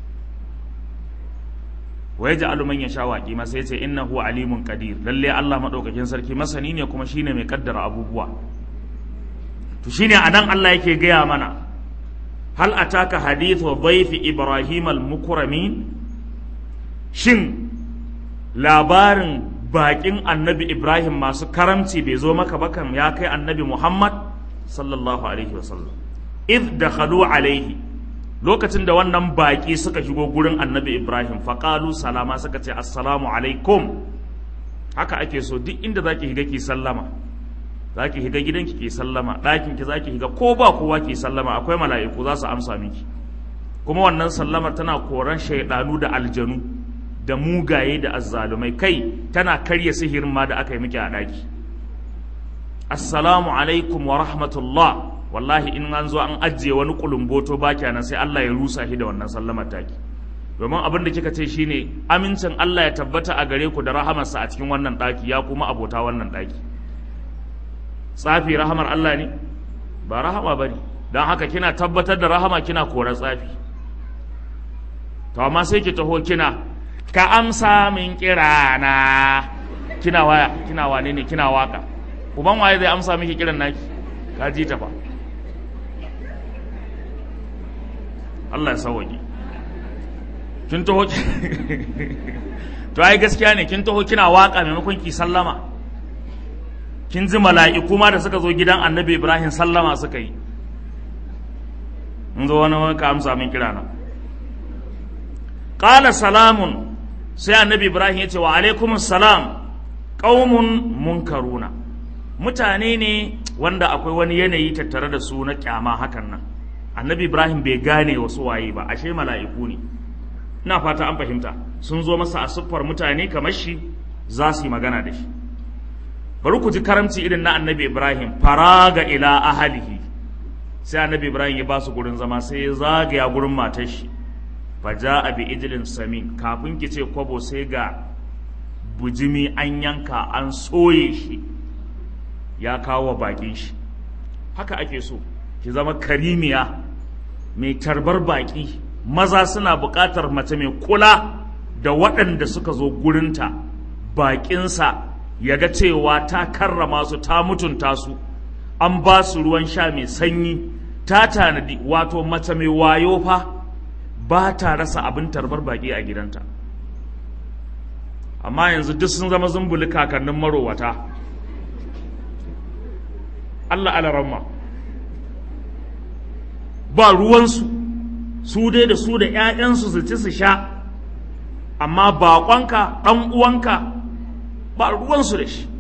wa yaj'alu man yasha waqima sai ce innahu alimun qadir lalle Allah madaukakin sarki masani ne kuma shine mai kaddara abubuwa to shine anan Allah yake gaya mana hal ataka hadithu dhayfi ibrahim al-mukramin shin labarin bakin annabi ibrahim masu karamci bai zo maka bakan ya kai annabi muhammad sallallahu alaihi wasallam id dakhalu alaihi lokacin da wannan baƙi suka shigo gurin annabi ibrahim faƙalu salama suka ce assalamu alaikum haka ake so duk inda zaki higa ki sallama zaki higa gidanki ki sallama ɗakin ki zaki higa ko ba kowa ki sallama akwai mala'iku za su amsa miki kuma wannan sallamar tana koran shaidanu da aljanu da mugaye da azzalumai kai tana karya sihirin ma da aka yi miki a ɗaki assalamu alaikum wa rahmatullah wallahi in an zo an ajiye wani kulumboto ba kenan sai Allah ya rusa shi da wannan sallamar taki domin abin da kika ce shine amincin Allah ya tabbata a gare ku da rahamarsa a cikin wannan daki ya kuma abota wannan daki tsafi rahamar Allah ne ba rahama bane don haka kina tabbatar da rahama kina korar tsafi to amma sai ki taho kina ka amsa min kirana kina waya kina wane ne kina waka uban waye zai amsa miki kiran naki ka ji ta fa Allah ya sauwaje kin taho to ai gaskiya ne kin taho kina waka maimakon ki sallama kin ji mala'iku ma da suka zo gidan annabi Ibrahim sallama suka yi in zo wani wani ka amsa min kira na qala salamun sai annabi Ibrahim ya ce wa alaikumus salam qaumun munkaruna mutane ne wanda akwai wani yanayi tattare da su na kyama hakan nan annabi ibrahim bai gane wasu waye ba ashe mala'iku ne ina fata an fahimta sun zo masa a siffar mutane kamar shi za su yi magana da shi bari ku ji karamci irin na annabi ibrahim faraga ila ahalihi sai annabi ibrahim ya ba su gurin zama sai ya zagaya gurin matar shi faja bi ijlin samin kafin ki ce kwabo sai ga bujimi an yanka an soye shi ya kawo bakin shi haka ake so ki zama karimiya mai tarbar baki maza suna buƙatar mace mai kula da waɗanda suka zo gurinta baƙinsa ya ga cewa ta karrama su ta mutunta su an ba su ruwan sha mai sanyi ta tanadi wato mace mai wayo fa ba ta rasa abin tarbar baƙi a gidanta amma yanzu duk sun zama zumbuli kakannin marowata Allah alaramma ba ruwansu su dai da su da 'ya'yansu su ci su sha amma baƙonka ɗan uwanka ba ruwansu da shi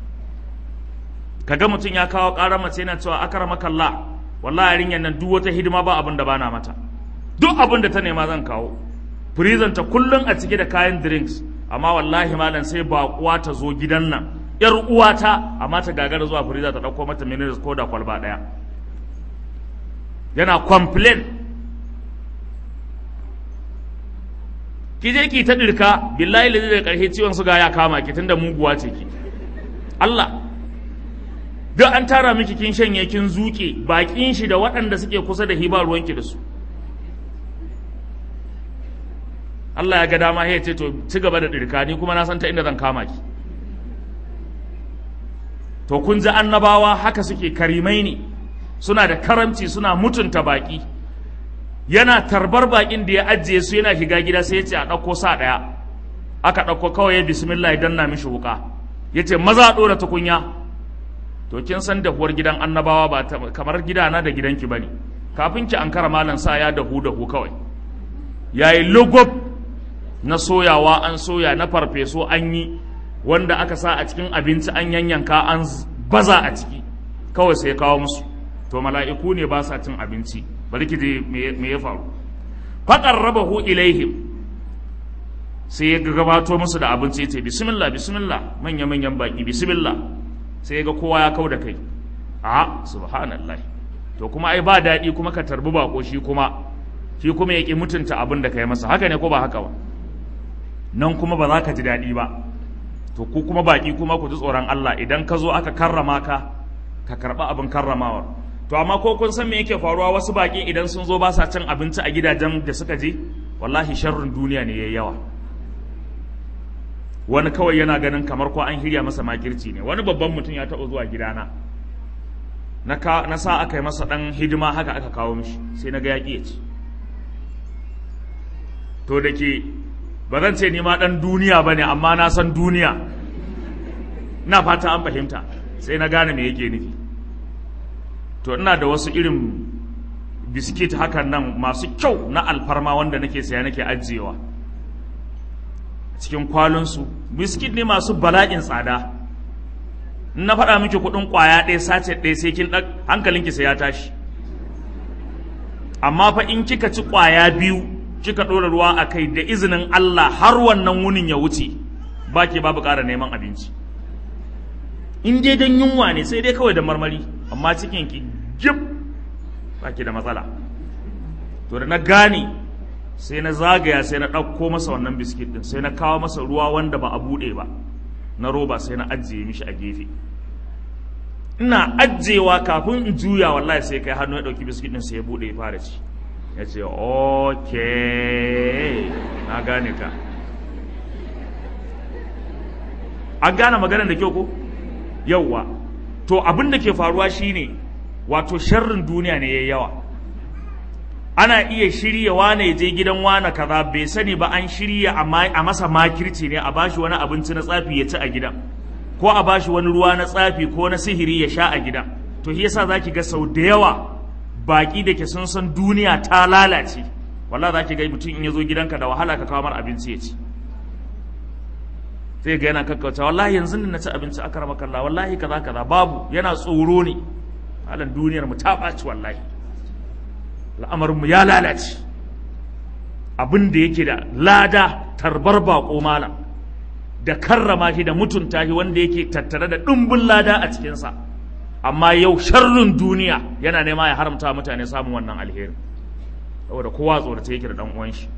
kaga mutum ya kawo ƙarar mace yana cewa akara makalla wallahi yarinyar nan duk wata hidima ba abin da bana mata duk abin da ta nema zan kawo firizan ta kullum a cike da kayan drinks amma wallahi malam sai baƙuwa ta zo gidan nan yar uwata amma ta gagara zuwa firiza ta ɗauko mata minerals ko da kwalba ɗaya yana complain ki je ki ta dirka billahi lazi da karshe ciwon suga ya kama ki tunda muguwa ce ki Allah duk an tara miki kin shanye kin zuke bakin shi da waɗanda suke kusa da hiba ruwanki da su Allah ya ga dama ya ce to ci gaba da dirka ni kuma na san ta inda zan kama ki to kun ji annabawa haka suke karimai ne suna da karamci suna mutunta baki yana tarbar bakin da ya ajiye su yana shiga gida sai ya ce a ɗauko sa ɗaya aka ɗauko kawai ya bismillah idan na mishi wuka ya ce maza a ɗora tukunya to kin san dahuwar gidan annabawa ba kamar gidana da gidanki ba ne kafin ki an kara malan sa ya dahu dahu kawai ya yi logob na soyawa an soya na farfeso an yi wanda aka sa a cikin abinci an yanyanka an baza a ciki kawai sai kawo musu to mala'iku ne ba sa cin abinci bari ki je me ya faru faƙar rabahu ilaihim sai ya gabato musu da abinci ce bismillah bismillah manya manyan baki bismillah sai ya ga kowa ya kau da kai a subhanallah to kuma ai ba daɗi kuma ka tarbi bako shi kuma shi kuma ya ƙi mutunta abin da ka yi masa haka ne ko ba haka ba nan kuma ba za ka ji daɗi ba to ku kuma baki kuma ku ji tsoron Allah idan ka zo aka karrama ka ka karɓi abin karramawar to amma ko kun san me yake faruwa wasu baki idan sun zo ba sa cin abinci a gidajen da suka je wallahi sharrin duniya ne yayi yawa wani kawai yana ganin kamar ko an hirya masa makirci ne wani babban mutum ya taɓa zuwa gidana na, ka, na sa aka yi masa ɗan hidima haka aka kawo mishi sai na ga yaƙi ya ci to da ke ba zan ce ni ma ɗan duniya ba ne amma na san duniya ina fata an fahimta sai na gane me yake nufi to ina da wasu irin biskit hakan nan masu kyau na alfarma wanda nake saya nake ajiyewa cikin kwalunsu biskit ne masu bala'in tsada in na faɗa miki kuɗin ƙwaya ɗaya sace ɗaya sai kin ɗan hankalinki sai ya tashi amma fa in kika ci ƙwaya biyu kika ɗora ruwa a kai da izinin Allah har wannan wunin ya wuce ba ke babu ƙara neman abinci in dai don yunwa ne sai dai kawai da marmari amma cikin ki jib ba ki da matsala to da na gane sai na zagaya sai na ɗauko masa wannan biskit ɗin sai na kawo masa ruwa wanda ba a buɗe ba na roba sai na ajiye mishi a gefe ina ajiyewa kafin in juya wallahi sai kai hannu ya ɗauki biskit ɗin sai ya buɗe ya fara ci ya ce ok na gane ka an gane maganar da kyau ko yauwa to abin da ke faruwa shine wato sharrin duniya ne ya yawa ana iya shirya wane ya je gidan wane kaza bai sani ba an shirya a masa makirci ne a bashi wani abinci na tsafi ya ci a gidan ko a bashi wani ruwa na tsafi ko na sihiri ya sha a gidan to shi yasa zaki ga sau da yawa baki da ke sun san duniya ta lalace wallahi zaki ga mutum in ya zo gidanka da wahala ka kawo mar abinci ya ci sai ga yana kakkauta wallahi yanzu ne na ci abinci aka rama kalla wallahi kaza kaza babu yana tsoro ne halan duniyar mu ta ɓaci wallahi al'amarin mu ya lalace abin da yake da lada tarbar bako malam da karrama shi da mutunta shi wanda yake tattare da ɗumbin lada a cikinsa amma yau sharrin duniya yana nema ya haramta mutane samun wannan alheri saboda kowa tsorata yake da ɗan uwan shi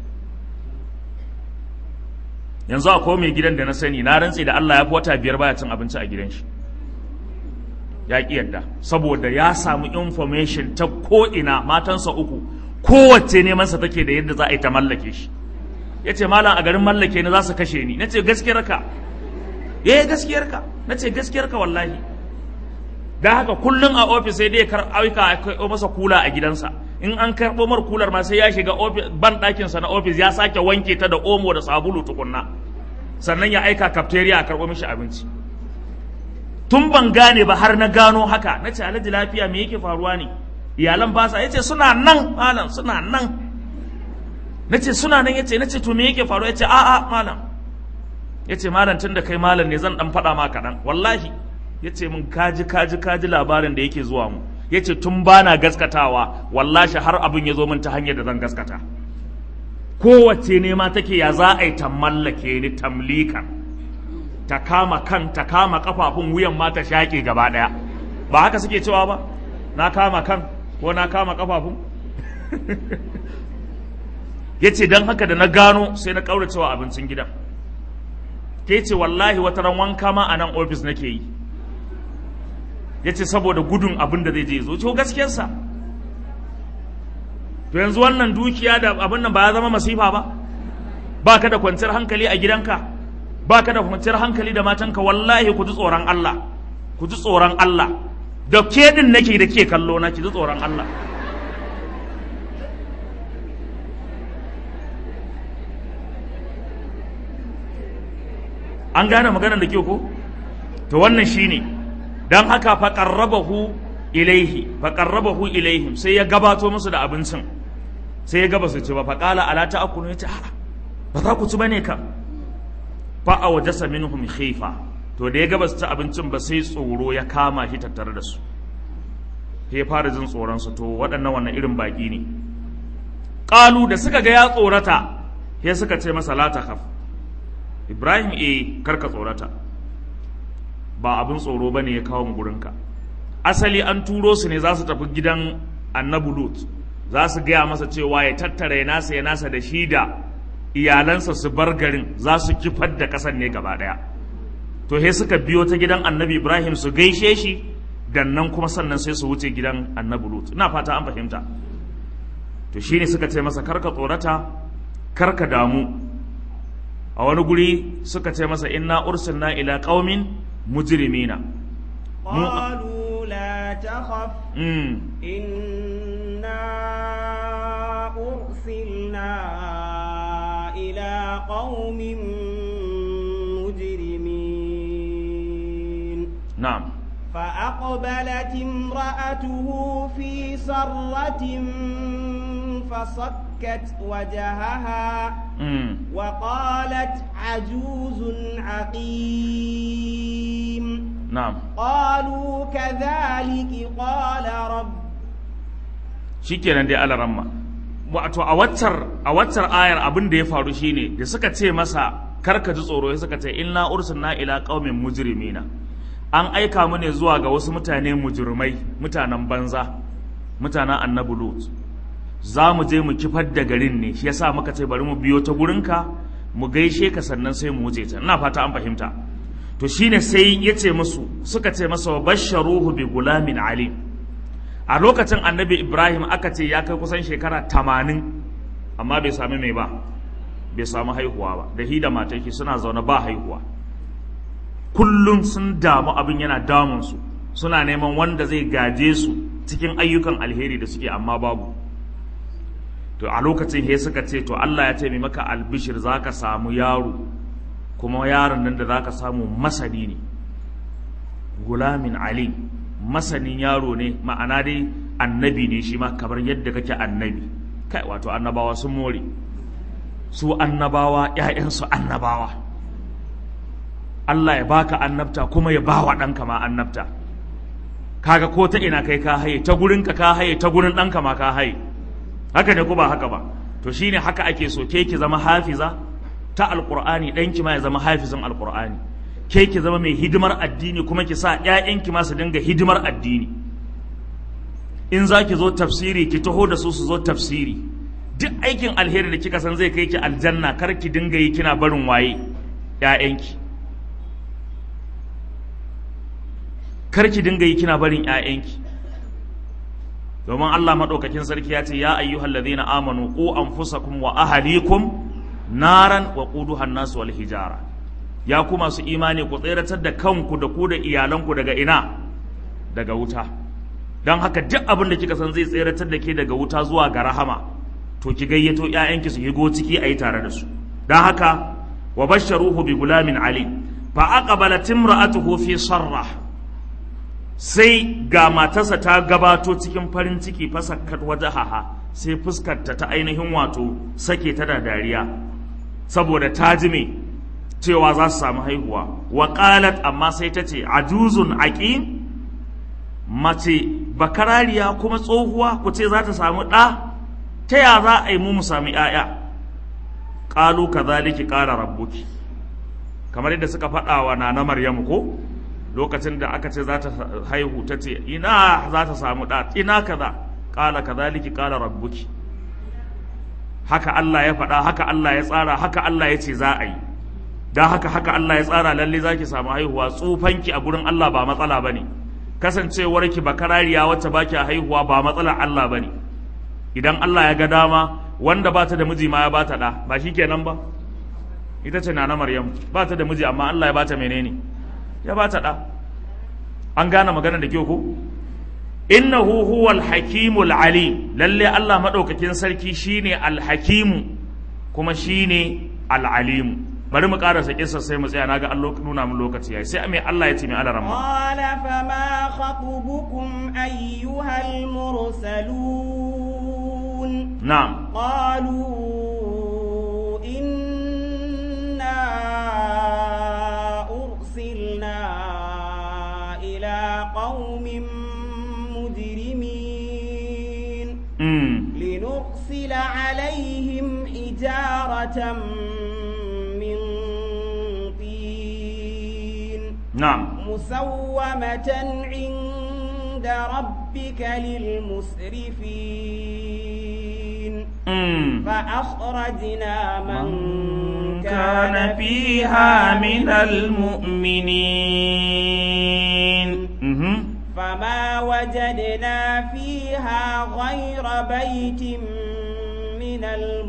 yanzu akwai mai gidan da na sani na rantse da Allah ya fi wata biyar baya cin abinci a gidan shi ya ƙi yadda saboda ya samu information ta ko'ina matansa uku kowace nemansa take da yadda za a yi ta mallake shi ya ce malam a garin mallake ni za su kashe ni na ce gaskiyarka ya yi gaskiyarka na ce gaskiyarka wallahi da haka kullum a ofis sai dai kar aika a masa kula a gidansa in an karɓo mar kular ma sai ya shiga ban ɗakinsa na ofis ya sake wanke ta da omo da sabulu tukunna sannan ya aika cafeteria a karɓo mishi abinci tun ban gane ba har na gano haka na ce alhaji lafiya me yake faruwa ne iyalan ba sa yace suna nan malam suna nan nace suna nan yace nace to me yake faru yace a a malam yace malam tunda kai malam ne zan dan faɗa ma kaɗan wallahi yace mun kaji kaji kaji labarin da yake zuwa mu yace tun bana gaskatawa wallahi har abin ya zo min ta hanyar da zan gaskata kowace ne ma take ya za a yi ta mallake ni tamlikan ta kama kan ta kama kafafun wuyan ma ta shaƙe gaba ɗaya ba haka suke cewa ba na kama kan ko na kama kafafun ya ce don haka da na gano sai na ƙaura cewa abincin gidan ke ce wallahi wata ran wanka ma a nan ofis nake yi ya ce saboda gudun abin da zai je zo to gaskiyarsa to yanzu wannan dukiya da abin nan ba ya zama masifa ba ba ka da kwanciyar hankali a gidanka ba ka da kwanciyar hankali da matanka wallahi ku ji tsoron Allah ku ji tsoron Allah da ke din nake da ke kallo na ki ji tsoron Allah an gane maganar da ke ko to wannan shine dan haka fa qarrabahu ilaihi fa qarrabahu ilaihim sai ya gabato musu da abincin sai ya gaba su ci ba fa qala ala ta'kulu ya ce a'a ba za ku ci bane ka fa awjasa minhum khifa to da ya gaba su ci abincin ba sai tsoro ya kama shi tattare da su sai ya fara jin tsoron su to waɗannan wannan irin baki ne qalu da suka ga ya tsorata sai suka ce masa la takhaf ibrahim eh karka tsorata ba abin tsoro bane ya kawo mu gurinka asali an turo su ne za su tafi gidan annabi lut za su gaya masa cewa ya tattara ya nasa ya nasa da shi da iyalansa su bar garin za su kifar da kasan ne gaba daya to he suka biyo ta gidan annabi ibrahim su gaishe shi dan nan kuma sannan sai su wuce gidan annabi lut ina fata an fahimta to shine suka ce masa karka tsorata karka damu a wani guri suka ce masa inna ursilna ila qaumin mujrimina قالوا لا تخف mm. إنا أرسلنا إلى قوم مجرمين na'am فأقبلت امرأته في سرة فصكت وجهها mm. وقالت عجوز عقيم na'am قالوا كذلك قال رب shikenan dai alaramma wato a waccar a waccar ayar abin da ya faru shine da suka ce masa karka ji tsoro sai suka ce inna ursilna ila qaumin mujrimina an aika mu ne zuwa ga wasu mutane mujrimai mutanen banza mutanen annabi lut za mu je mu kifar da garin ne shi yasa muka ce bari mu biyo ta gurinka mu gaishe ka sannan sai mu wuce ta ina fata an fahimta to shine sai ya ce musu suka ce masa wa basharuhu bi gulamin alim a lokacin annabi ibrahim aka ce ya kai kusan shekara tamanin amma bai sami mai ba bai samu haihuwa ba da hi da mataki suna zaune ba haihuwa kullum sun damu abin yana damunsu suna neman wanda zai gaje su cikin ayyukan alheri da suke amma babu to a lokacin he suka ce to allah ya ce mai maka albishir za ka samu yaro kuma yaron nan da za ka samu masani ne gulamin ali masanin yaro ne ma'ana dai annabi ne shi ma kamar yadda kake annabi kai wato annabawa sun more su annabawa ‘ya'yansu annabawa Allah ya baka annabta kuma ya bawa ɗanka ma annabta kaga ko ta ina kai ka haye ta gurinka ka haye ta gurin ɗanka ma ka haye haka ne ko ba haka ba to shine haka ake so ke ki zama hafiza ta alqur'ani ɗanki ma ya zama hafizin alqur'ani ke ki zama mai hidimar addini kuma ki sa ƴaƴanki ma su dinga hidimar addini in za ki zo tafsiri ki taho da su su zo tafsiri duk aikin alheri da kika san zai kai ki aljanna kar ki dinga yi kina barin waye ƴaƴanki kar ki dinga yi kina barin ƴaƴanki domin Allah madaukakin sarki ya ce ya ayyuhal ladhina amanu qu anfusakum wa ahlikum naran wa quduha an-nas wal hijara ya ku masu imani ku tseratar da kanku da ku da iyalanku daga ina daga wuta don haka duk abin da kika san zai tseratar da ke daga wuta zuwa ga rahama to ki gayyato ƴaƴanki su higo ciki a yi tare da su don haka wa basharuhu bi gulamin ali fa aqbalat imra'atuhu fi sarra sai ga matarsa ta gabato cikin farin ciki fasakkat wajahaha sai fuskarta ta ainihin wato sake ta da dariya saboda ta ji me cewa za su samu haihuwa wa qalat amma sai ta ce ajuzun aqim mace bakarariya kuma tsohuwa ku ce za ta samu ɗa ta ya za a yi mu mu sami ‘ya'ya ƙalu ka zaliki ƙara rabbuki kamar yadda suka faɗa wa na maryamu ko lokacin da aka ce za ta haihu ta ce ina za ta samu ɗa ina kaza ƙala ka zaliki ƙara rabbuki haka Allah ya faɗa haka Allah ya tsara haka Allah ya ce za a yi don haka haka Allah ya tsara lalle za ki samu haihuwa tsufanki a gurin Allah ba matsala ba ne kasancewarki bakarariya wacce ba ki haihuwa ba matsalar Allah ba ne idan Allah ya ga dama wanda ba ta da miji ma ya ba ta ɗa ba shi kenan ba ita ce na Maryam ba ta da miji amma Allah ya ba ta menene ya ba ta ɗa an gane magana da kyau ko innahu huwal hakimul ali lalle Allah madaukakin sarki shine alhakimu kuma shine alalimu bari mu karasa kissa sai mu tsaya naga Allah nuna mu lokaci yayi sai me Allah ya ce mai alaramma qala fama khatubukum ayyuhal mursalun na'am qalu inna ursilna ila qaumin mujrimin mm لنرسل عليهم حجارة من طين na'am مسومة عند ربك للمسرفين mm فأخرجنا من من كان فيها من المؤمنين مهم. فما وجدنا فيها غير بيت من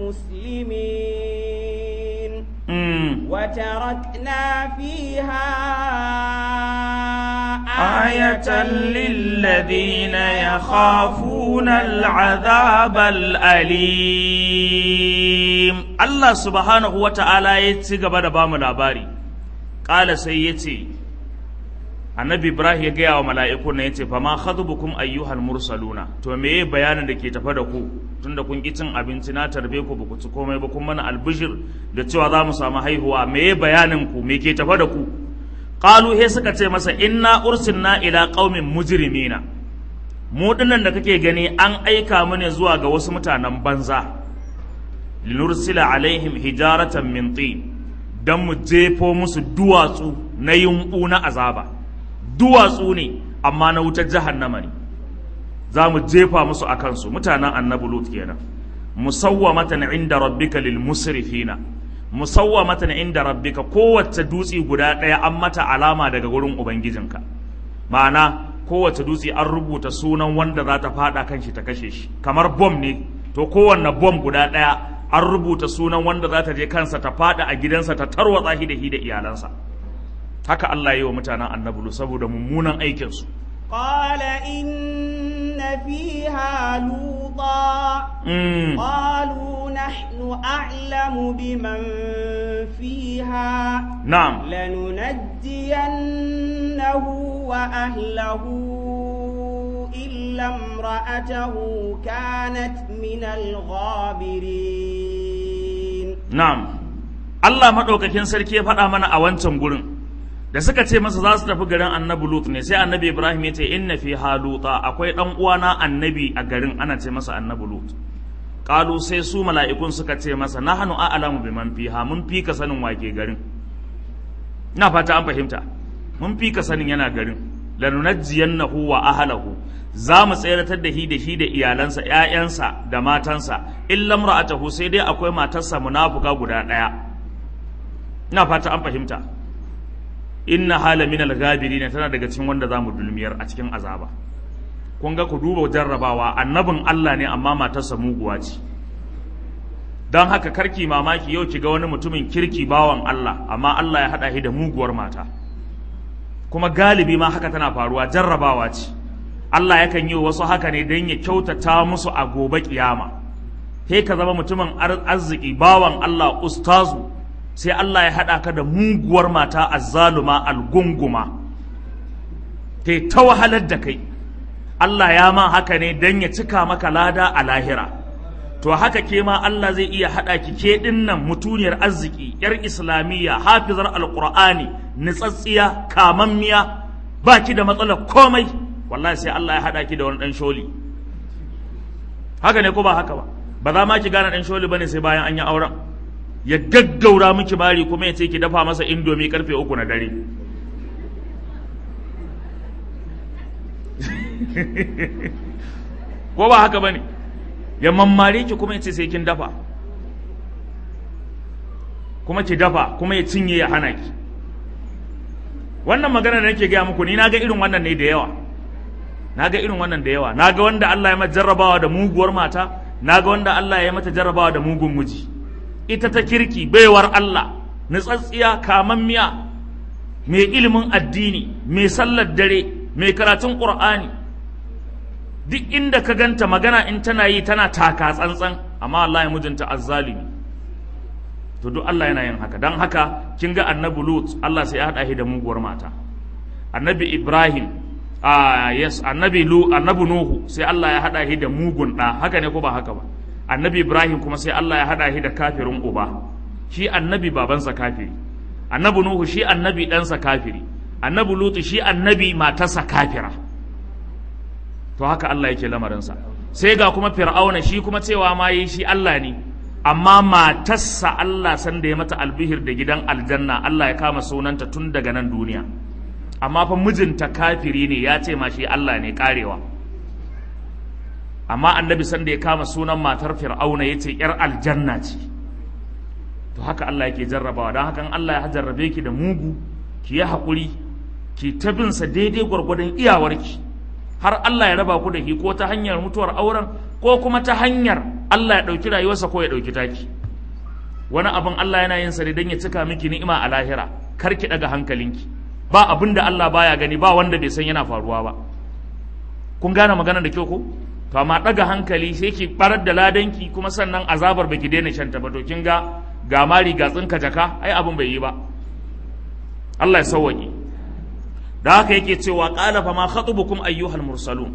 المسلمين مم. وتركنا فيها آية للذين يخافون العذاب الأليم الله سبحانه وتعالى يتسيق بدا بام الأباري قال سيتي annabi ibrahim ya gaya wa mala'iku na yace fa ma khatubukum ayyuhal mursaluna to meye bayanin da ke tafa da ku tunda kun ki cin abinci na tarbe ku ba ku ci komai ba kun mana albishir da cewa za mu samu haihuwa meye bayanin ku me ke tafa da ku qalu he suka ce masa inna ursilna ila qaumin mujrimina mu dinnan da kake gani an aika mu ne zuwa ga wasu mutanen banza linursila alaihim hijaratan min tin dan mu jefo musu duwatsu na yumbu na azaba duwatsu ne amma na wutar jahannama ne za mu jefa musu a kansu mutanen annabi lut kenan musawwamatan inda rabbika lil musrifina musawwamatan inda rabbika kowace dutse guda ɗaya an mata alama daga gurin ubangijinka ma'ana kowace dutse an rubuta sunan wanda za ta fada kan shi ta kashe shi kamar bom ne to kowanne bom guda ɗaya an rubuta sunan wanda za ta je kansa ta fada a gidansa ta tarwatsa shi da shi da iyalansa haka Allah yi wa mutanen annabulu saboda mummunan aikinsu قال إن فيها لوطا mm. قالوا نحن أعلم بمن فيها na'am لننجينه وأهله إلا امرأته كانت من الغابرين na'am Allah maɗaukakin sarki ya faɗa mana a wancan gurin da suka ce masa za su tafi garin annabi lut ne sai annabi ibrahim ya ce inna fi haluta akwai ɗan uwana annabi a garin ana ce masa annabi lut qalu sai su mala'ikun suka ce masa nahnu a'lamu biman fiha mun fi ka sanin wake garin ina fata an fahimta mun fi ka sanin yana garin lanunajjiyannahu wa ahlahu za mu tseratar da shi da shi da iyalansa ƴaƴansa da matansa illa imra'atahu sai dai akwai matarsa munafuka guda ɗaya ina fata an fahimta inna hala min al-ghabirin tana daga cikin wanda zamu dulmiyar a cikin azaba kun ga ku duba jarrabawa annabin Allah ne amma matarsa muguwa ce don haka karki mamaki yau ki ga wani mutumin kirki bawan Allah amma Allah ya haɗa shi da muguwar mata kuma galibi ma haka tana faruwa jarrabawa ce Allah yakan yi wasu haka ne don ya kyautata musu a gobe kiyama sai ka zama mutumin arziki bawan Allah ustazu sai Allah ya haɗa ka da muguwar mata azzaluma algunguma ta ta wahalar da kai Allah ya ma haka ne don ya cika maka lada a lahira to haka ke ma Allah zai iya haɗa ki ke ɗinnan mutuniyar arziki yar islamiyya hafizar alƙur'ani nitsatsiya kamammiya ba ki da matsalar komai wallahi sai Allah ya haɗa ki da wani ɗan sholi haka ne ko ba haka ba ba za ma ki gane ɗan sholi bane sai bayan an yi auren ya gaggaura miki bari kuma ya ce ki dafa masa indomi karfe uku na dare ko ba haka bane ya mammare ki kuma ya ce sai kin dafa kuma ki dafa kuma ya cinye ya hana ki wannan magana da nake gaya muku ni na ga irin wannan ne da yawa na ga irin wannan da yawa na ga wanda Allah ya mata jarrabawa da muguwar mata na ga wanda Allah ya mata jarrabawa da mugun miji ita ta kirki baiwar Allah nutsatsiya kamammiya mai ilimin addini mai sallar dare mai karatun ƙur'ani duk inda ka ganta magana in tana yi tana taka tsantsan amma Allah ya mijinta azzalimi to duk Allah yana yin haka don haka kin ga annabi Lut Allah sai ya haɗa shi da muguwar mata annabi Ibrahim a yes annabi Lu annabi Nuhu sai Allah ya haɗa shi da mugun ɗa haka ne ko ba haka ba annabi Ibrahim kuma sai Allah ya haɗa shi da kafirin uba shi annabi babansa kafiri annabi Nuhu shi annabi ɗansa kafiri annabi Lut shi annabi matarsa kafira to haka Allah yake lamarinsa sai ga kuma fir'auna shi kuma cewa ma yi shi Allah ne amma matarsa Allah san da ya mata albihir da gidan aljanna Allah ya kama sunanta tun daga nan duniya amma fa mijinta kafiri ne ya ce ma shi Allah ne karewa amma annabi san da ya kama sunan matar fir'auna ya ce yar aljanna ce to haka Allah yake jarrabawa don hakan Allah ya jarrabe ki da mugu ki yi haƙuri ki ta binsa daidai gwargwadon iyawarki har Allah ya raba ku da shi ko ta hanyar mutuwar auren ko kuma ta hanyar Allah ya ɗauki rayuwarsa ko ya ɗauki taki wani abin Allah yana yin sa ne don ya cika miki ni'ima a lahira kar ki ɗaga hankalinki ba abin da Allah baya gani ba wanda bai san yana faruwa ba kun gane magana da kyau ko to amma ɗaga hankali sai ki barar da ladanki kuma sannan azabar baki daina shanta ba to kin ga ga mari ga tsinka jaka ai abin bai yi ba Allah ya sauwaƙe da haka yake cewa qala fa ma khatubukum ayyuhal mursalun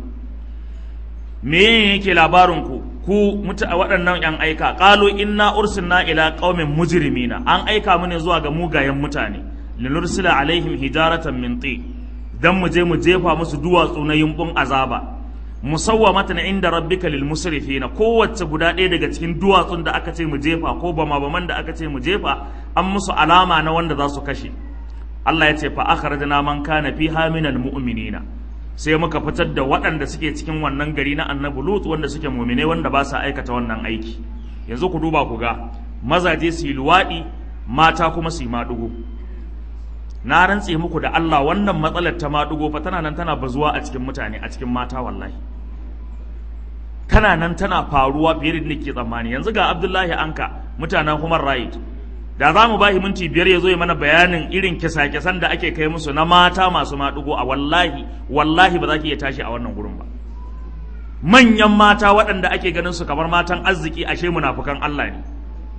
me yake labarin ku ku muta waɗannan yan aika qalu inna ursilna ila qaumin mujrimina an aika mu ne zuwa ga mugayen mutane linursila alaihim hijaratan min ti dan mu je mu jefa musu duwatsu na yumbun azaba musawwamatan inda rabbika lil musrifina kowace guda ɗaya daga cikin duwatsun da aka ce mu jefa ko bama baman da aka ce mu jefa an musu alama na wanda za su kashe Allah ya ce fa akhrajna man kana fiha minal mu'minina sai muka fitar da waɗanda suke cikin wannan gari na annabi lut wanda suke mu'mine wanda ba sa aikata wannan aiki yanzu ku duba ku ga mazaje su yi luwaɗi mata kuma su yi maɗugo na rantse muku da Allah wannan matsalar ta maɗugo fa tana nan tana bazuwa a cikin mutane a cikin mata wallahi tana nan tana faruwa fiye da nake tsammani yanzu ga Abdullahi Anka mutanen Human Right da za mu ba shi minti biyar ya zo ya mana bayanin irin kisa-kisan da ake kai musu na mata masu maɗugo a wallahi wallahi ba za ki iya tashi a wannan gurin ba manyan mata waɗanda ake ganin su kamar matan arziki ashe munafukan Allah ne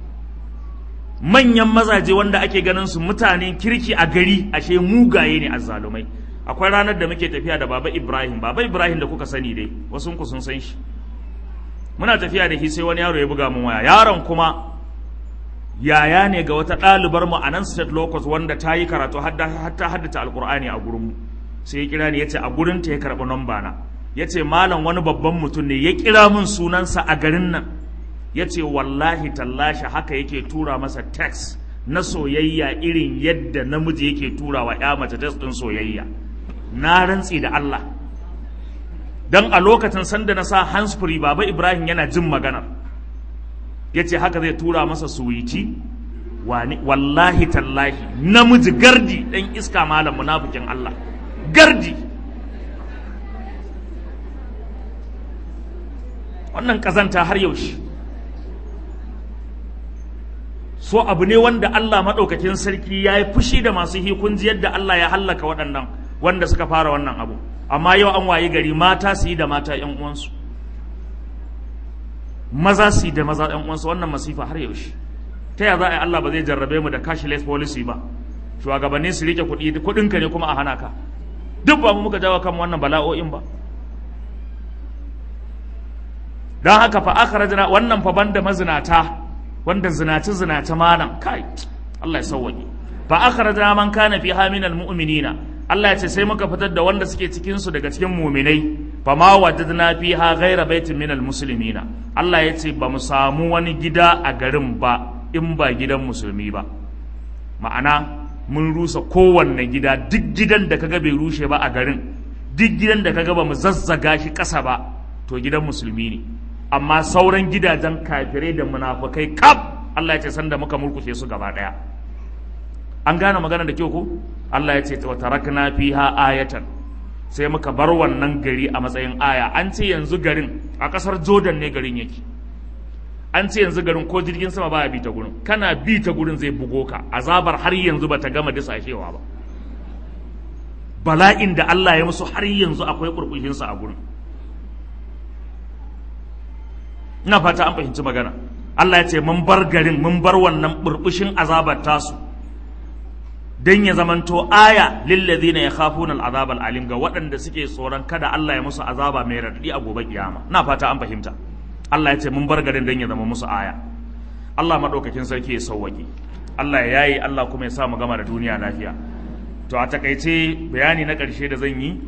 manyan mazaje wanda ake ganin su mutanen kirki a gari ashe mugaye ne azzalumai akwai ranar da muke tafiya da baba Ibrahim baba Ibrahim da kuka sani dai wasu ku sun san shi muna tafiya da shi sai wani yaro ya buga mun waya yaron kuma yaya ne ga wata ɗalibar mu a nan state locus wanda ta yi karatu har ta haddace alkur'ani a gurin mu sai ya kira ni yace a gurin ta ya karɓi namba na yace malam wani babban mutum ne ya kira min sunansa a garin nan yace wallahi tallashi haka yake tura masa text na soyayya irin yadda namiji yake tura wa ya mace text din soyayya na rantsi da Allah dan a lokacin sanda na sa handsfree baba Ibrahim yana jin maganar ya ce haka zai tura masa suwici wallahi tallahi namiji gardi ɗan iska malam munafikin Allah gardi wannan ƙazanta har yaushe so abu ne wanda Allah maɗaukakin sarki ya yi fushi da masu hikunji yadda Allah ya hallaka waɗannan wanda suka fara wannan abu amma yau an wayi gari mata su yi da mata 'yan uwansu maza su da maza ɗan uwansu wannan masifa har yaushe ta ya za a yi Allah ba zai jarrabe mu da cashless policy ba shugabanni su rike kuɗi kuɗinka ne kuma a hana ka duk ba mu muka jawo kan wannan bala'o'in ba don haka fa akhrajna wannan fa banda mazinata wanda zinaci zinaci malam kai Allah ya sauwaƙe fa akhrajna man kana fi haminal mu'minina Allah ya ce sai muka fitar da wanda suke cikin su daga cikin mu'minai fa ma wajadna fiha ghayra baitin minal muslimina Allah ya ce ba mu samu wani gida a garin ba in ba gidan musulmi ba ma'ana mun rusa kowanne gida duk gidan da kaga bai rushe ba a garin duk gidan da kaga ba mu zazzaga shi ƙasa ba to gidan musulmi ne amma sauran gidajen kafirai da munafukai kaf Allah ya ce sanda muka murkushe su gaba daya an gane magana da kyau ko Allah ya ce wa tarakna fiha ayatan sai muka bar wannan gari a matsayin aya an ce yanzu garin a kasar Jordan ne garin yake an ce yanzu garin ko jirgin sama baya bi ta gurin kana bi ta gurin zai bugo ka azabar har yanzu bata gama disashewa ba bala'in da Allah ya musu har yanzu akwai kurkushinsa a gurin ina fata an fahimci magana Allah ya ce mun bar garin mun bar wannan burbushin azabar tasu dan ya zamanto aya lillazina yakhafuna al'azab al'alim ga waɗanda suke tsoron kada Allah ya musu azaba mai radadi a gobe kiyama ina fata an fahimta Allah ya ce mun bar garin dan ya zama musu aya Allah madaukakin sarki ya sauwake Allah ya yayi Allah kuma ya sa mu gama da duniya lafiya to a takaice bayani na ƙarshe da zan yi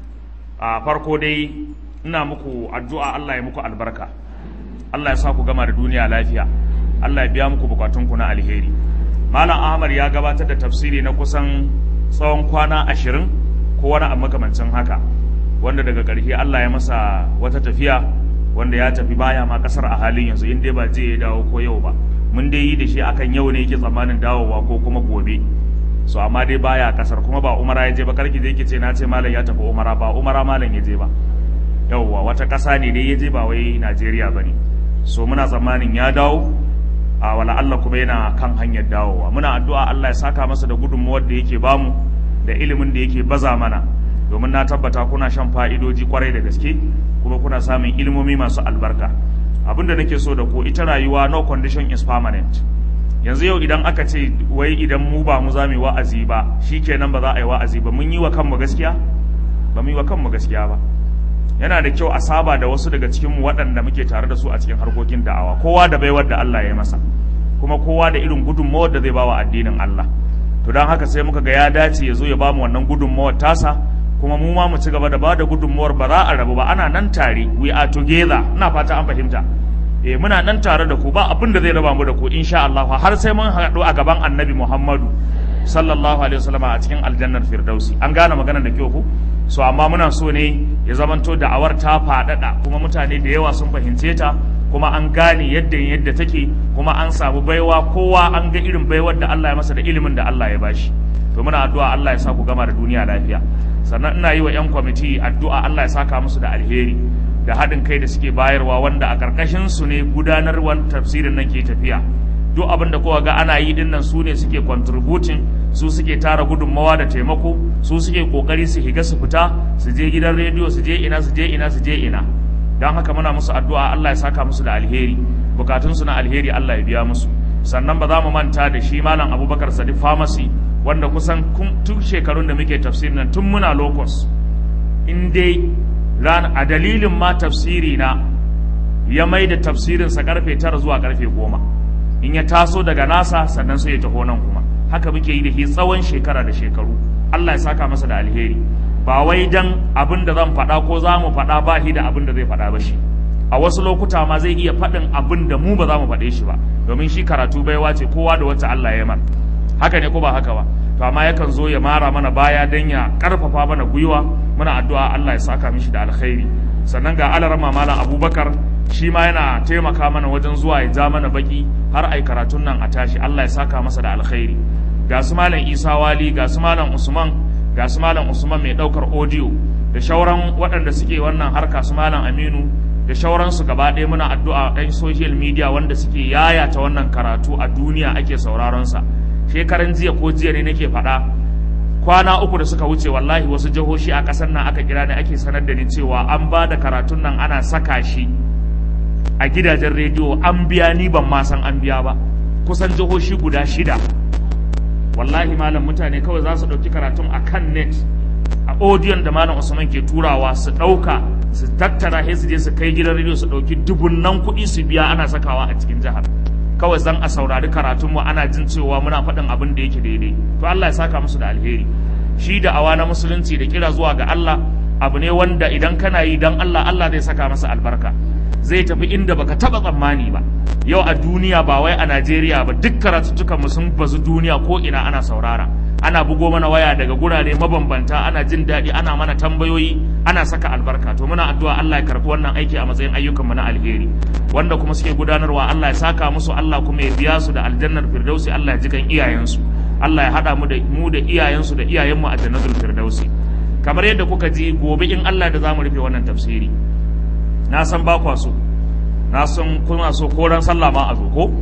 a farko dai ina muku addu'a Allah ya muku albarka Allah ya sa ku gama da duniya lafiya Allah ya biya muku bukatunku na alheri Malam Ahmad ya gabatar da tafsiri na kusan tsawon kwana ashirin ko wani a makamancin haka wanda daga ƙarshe Allah ya masa wata tafiya wanda ya tafi baya ma ƙasar a halin yanzu in dai ba je ya dawo ko yau ba mun dai yi da shi akan yau ne yake tsammanin dawowa ko kuma gobe so amma dai baya ƙasar kuma ba umara ya je ba karki je ki ce na ce malam ya tafi umara ba umara malam ya je ba yauwa wata ƙasa ne dai ya je ba wai Najeriya ba ne so muna tsammanin ya dawo a wala Allah kuma yana kan hanyar dawowa muna addu'a Allah ya saka masa da gudunmuwar da yake bamu da ilimin da yake baza mana domin na tabbata kuna shan fa'idoji kwarai da gaske kuma kuna samun ilimomi masu albarka abin da nake so da ku ita rayuwa no condition is permanent yanzu yau idan aka ce wai idan mu ba mu za mu yi wa'azi ba shikenan ba za a yi wa'azi ba mun yi wa kanmu gaskiya ba mu yi wa kanmu gaskiya ba yana da kyau a saba da wasu daga cikinmu waɗanda muke tare da su a cikin harkokin da'awa kowa da baiwar da Allah ya masa kuma kowa da irin gudunmawar da zai bawa addinin Allah to don haka sai muka ga ya dace ya zo ya bamu wannan gudunmawar tasa kuma mu ma mu ci gaba da ba da gudunmawar ba za a rabu ba ana nan tare we are together ina fata an fahimta eh muna nan tare da ku ba abin da zai raba mu da ku insha Allah har sai mun haɗu a gaban Annabi Muhammadu sallallahu alaihi wasallam a cikin aljannar firdausi an gane magana da kyau ku so amma muna so ne ya zamanto da'awar ta faɗaɗa kuma mutane da yawa sun fahimce ta kuma an gane yadda yadda take kuma an samu baiwa kowa an ga irin baiwar da Allah ya masa da ilimin da Allah ya bashi to muna addu'a Allah ya sa ku gama da duniya lafiya sannan ina yi wa 'yan kwamiti addu'a Allah ya saka musu da alheri da haɗin kai da suke bayarwa wanda a ƙarƙashin su ne gudanarwar tafsirin nan ke tafiya duk abin da kowa ga ana yi dinnan su ne suke contributing su suke tara gudunmawa da taimako su suke kokari su higa su fita su je gidan rediyo su je ina su je ina su je ina don haka muna musu addu'a Allah ya saka musu da alheri bukatun su na alheri Allah ya biya musu sannan ba za mu manta da shi malam Abubakar Sadiq Pharmacy wanda kusan tun shekarun da muke tafsirin nan tun muna locus in dai ran a dalilin ma tafsiri na ya mai da tafsirin sa karfe tara zuwa karfe goma in ya taso daga nasa sannan sai ya taho nan kuma haka muke yi da shi tsawon shekara da shekaru Allah ya saka masa da alheri ba wai dan abin da zan faɗa ko za mu faɗa ba shi da abin da zai faɗa ba shi a wasu lokuta ma zai iya faɗin abin da mu ba za mu faɗe shi ba domin shi karatu baiwa ce kowa da wacce Allah ya mar haka ne ko ba haka ba to amma yakan zo ya mara mana baya dan ya karfafa mana gwiwa muna addu'a Allah ya saka mishi da alkhairi sannan ga alarama malam Abubakar shi ma yana taimaka mana wajen zuwa ya ja mana baki har ai karatun nan a tashi Allah ya saka masa da alkhairi ga su malam Isa Wali ga su malam Usman ga su malam Usman mai daukar audio da shauran waɗanda suke wannan harka su malam Aminu da shauransu gaba ɗaya muna addu'a ɗan social media wanda suke yayata wannan karatu a duniya ake sauraron sa shekaran jiya ko jiya ne nake faɗa kwana uku da suka wuce wallahi wasu jihohi a ƙasar nan aka kira ni ake sanar da ni cewa an ba da karatun nan ana saka shi a gidajen rediyo an biya ni ban ma san an biya ba kusan jihohi guda shida wallahi malam mutane kawai za su ɗauki karatun a kan net a odiyon da malam usman ke turawa su ɗauka su tattara sai su je su kai gidan rediyo su ɗauki dubunnan kuɗi su biya ana sakawa a cikin jihar kawai zan a saurari karatunmu ana jin cewa muna faɗin abin da yake daidai to Allah ya saka musu da alheri shi da awa na musulunci da kira zuwa ga Allah abu ne wanda idan kana yi dan Allah Allah zai saka masa albarka zai tafi inda baka taba tsammani ba yau a duniya ba wai a Najeriya ba duk karatuttukan mu sun bazu duniya ko ina ana saurara ana bugo mana waya daga gurare mabambanta ana jin daɗi ana mana tambayoyi ana saka albarka to muna addu'a Allah ya karɓi wannan aiki a matsayin ayyukan mu na alheri wanda kuma suke gudanarwa Allah ya saka musu Allah kuma ya biya su da aljannar firdausi Allah ya ji kan iyayensu Allah ya haɗa mu da mu da iyayensu da iyayenmu a jannatul firdausi kamar yadda kuka ji gobe in Allah da zamu rufe wannan tafsiri na san ba kwa so na san kuna so ko ran sallah ma a zo ko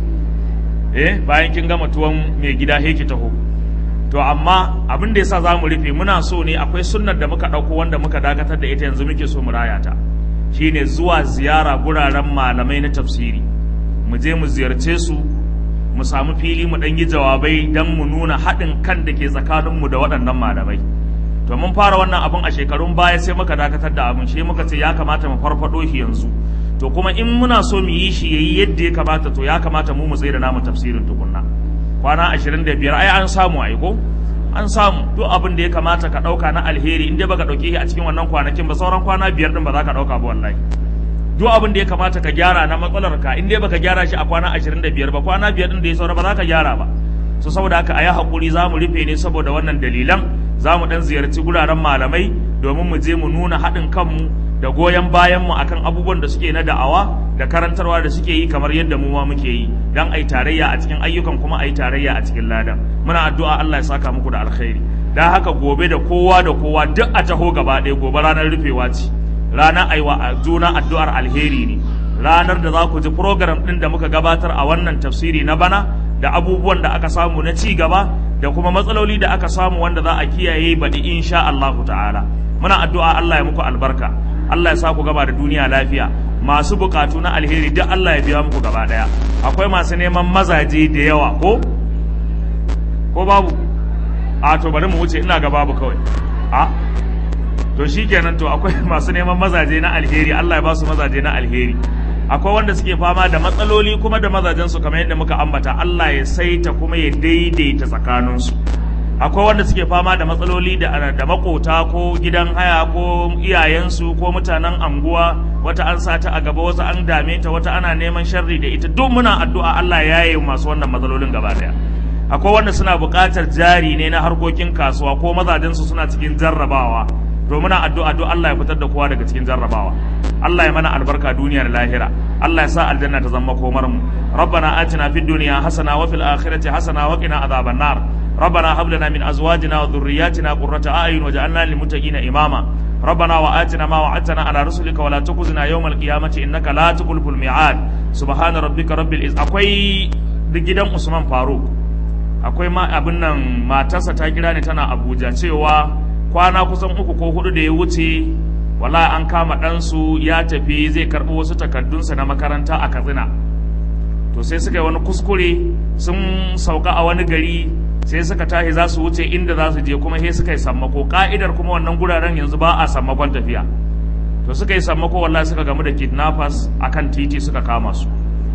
eh bayan kin gama tuwon mai gida he ki taho to amma abin da yasa za mu rufe muna so ne akwai sunnar da muka ɗauko wanda muka dakatar da ita yanzu muke so mu raya ta shine zuwa ziyara guraren malamai na tafsiri mu je mu ziyarce su mu samu fili mu ɗan yi jawabai don mu nuna haɗin kan da ke tsakaninmu da waɗannan malamai to mun fara wannan abun a shekarun baya sai muka dakatar da abun shi muka ce ya kamata mu farfado shi yanzu to kuma in muna so mu yi shi yayi yadda ya kamata to ya kamata mu mu tsaye da namu tafsirin tukunna kwana 25 ai an samu ai ko an samu duk abin da ya kamata ka dauka na alheri in dai baka dauke shi a cikin wannan kwanakin ba sauran kwana biyar din ba za ka dauka ba wallahi duk abin da ya kamata ka gyara na matsalar ka in dai baka gyara shi a kwana 25 ba kwana biyar din da ya saura ba za ka gyara ba so saboda haka a yi haƙuri za mu rufe ne saboda wannan dalilan za mu ɗan ziyarci guraren malamai domin mu je mu nuna haɗin kanmu da goyon bayanmu akan abubuwan da suke na da'awa da karantarwa da suke yi kamar yadda mu ma muke yi don a yi tarayya a cikin ayyukan kuma a yi tarayya a cikin ladan muna addu'a Allah ya saka muku da alkhairi dan haka gobe da kowa da kowa duk a taho gaba ɗaya gobe ranar rufewa ce ranar aiwa a juna addu'ar alheri ne ranar da za ku ji program ɗin da muka gabatar a wannan tafsiri na bana da abubuwan da aka samu na ci gaba da kuma matsaloli da aka samu wanda za a kiyaye baɗi insha Allah ta'ala muna addu'a Allah ya muku albarka Allah ya sa ku gaba da duniya lafiya masu bukatu na alheri duk Allah ya biya muku gaba daya akwai masu neman mazaje da yawa ko ko babu a to bari mu wuce ina ga babu kawai a to shikenan to akwai masu neman mazaje na alheri Allah ya ba su mazaje na alheri akwai wanda suke fama da matsaloli kuma da mazajensu kamar yadda muka ambata Allah ya saita kuma ya daidaita tsakaninsu akwai wanda suke fama da matsaloli da, da makota ko gidan haya ko iyayensu ko mutanen anguwa wata an sata a gaba wasu an dame ta wata ana neman sharri da ita duk muna addu'a Allah ya yi masu wannan matsalolin gaba daya akwai wanda suna buƙatar jari ne na harkokin kasuwa ko mazajensu suna cikin jarrabawa to muna addu'a duk Allah ya fitar da kowa daga cikin jarrabawa Allah ya mana albarka duniya da lahira Allah ya sa aljanna ta zama komar mu rabbana atina fid dunya hasana wa fil akhirati hasana wa qina adhaban nar ربنا هب لنا من ازواجنا وذرياتنا قرة اعين واجعلنا للمتقين اماما ربنا واتنا ما وعدتنا على رسلك ولا تخزنا يوم القيامة انك لا تخلف الميعاد سبحان ربك رب العزة akwai gidan Usman Faruk akwai ma abin nan matarsa ta kira ni tana Abuja cewa kwana kusan uku ko hudu da ya wuce wala an kama ɗansu ya tafi zai karɓi wasu takardunsa na makaranta a katsina to sai suka yi wani kuskure sun sauka a wani gari sai suka tashi za su wuce inda za su je kuma sai suka yi sammako ka'idar kuma wannan guraren yanzu ba a sammakon tafiya to suka yi sammako wallahi suka gamu da kidnappers akan titi suka kama su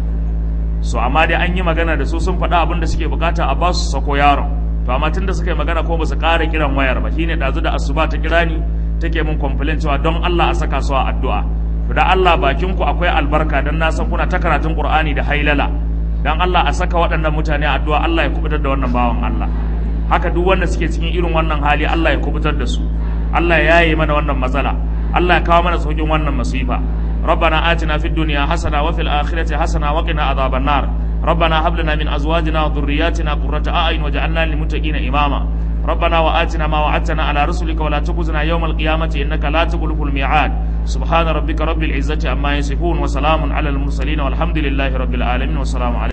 so amma dai an yi magana da su sun faɗa abin da suke bukata a ba su sako yaron to amma tunda suka yi magana ko ba su ƙara kiran wayar ba shine ɗazu da asuba ta kira ni take mun complain cewa don Allah a saka su a addu'a to da Allah bakin ku akwai albarka dan na san kuna ta karatun Qur'ani da hailala dan Allah a saka waɗannan mutane a addu'a Allah ya kubutar da wannan bawan Allah haka duk wanda suke cikin irin wannan hali Allah ya kubutar da su Allah ya yaye mana wannan matsala Allah ya kawo mana saukin wannan masifa ربنا آتنا في الدنيا حسنة وفي الآخرة حسنة وقنا عذاب النار ربنا هب لنا من أزواجنا وذرياتنا قرة أعين وجعلنا للمتقين إماما ربنا وآتنا ما وعدتنا على رسلك ولا تخزنا يوم القيامة إنك لا تخلف الميعاد سبحان ربك رب العزة عما يصفون وسلام على المرسلين والحمد لله رب العالمين والسلام عليكم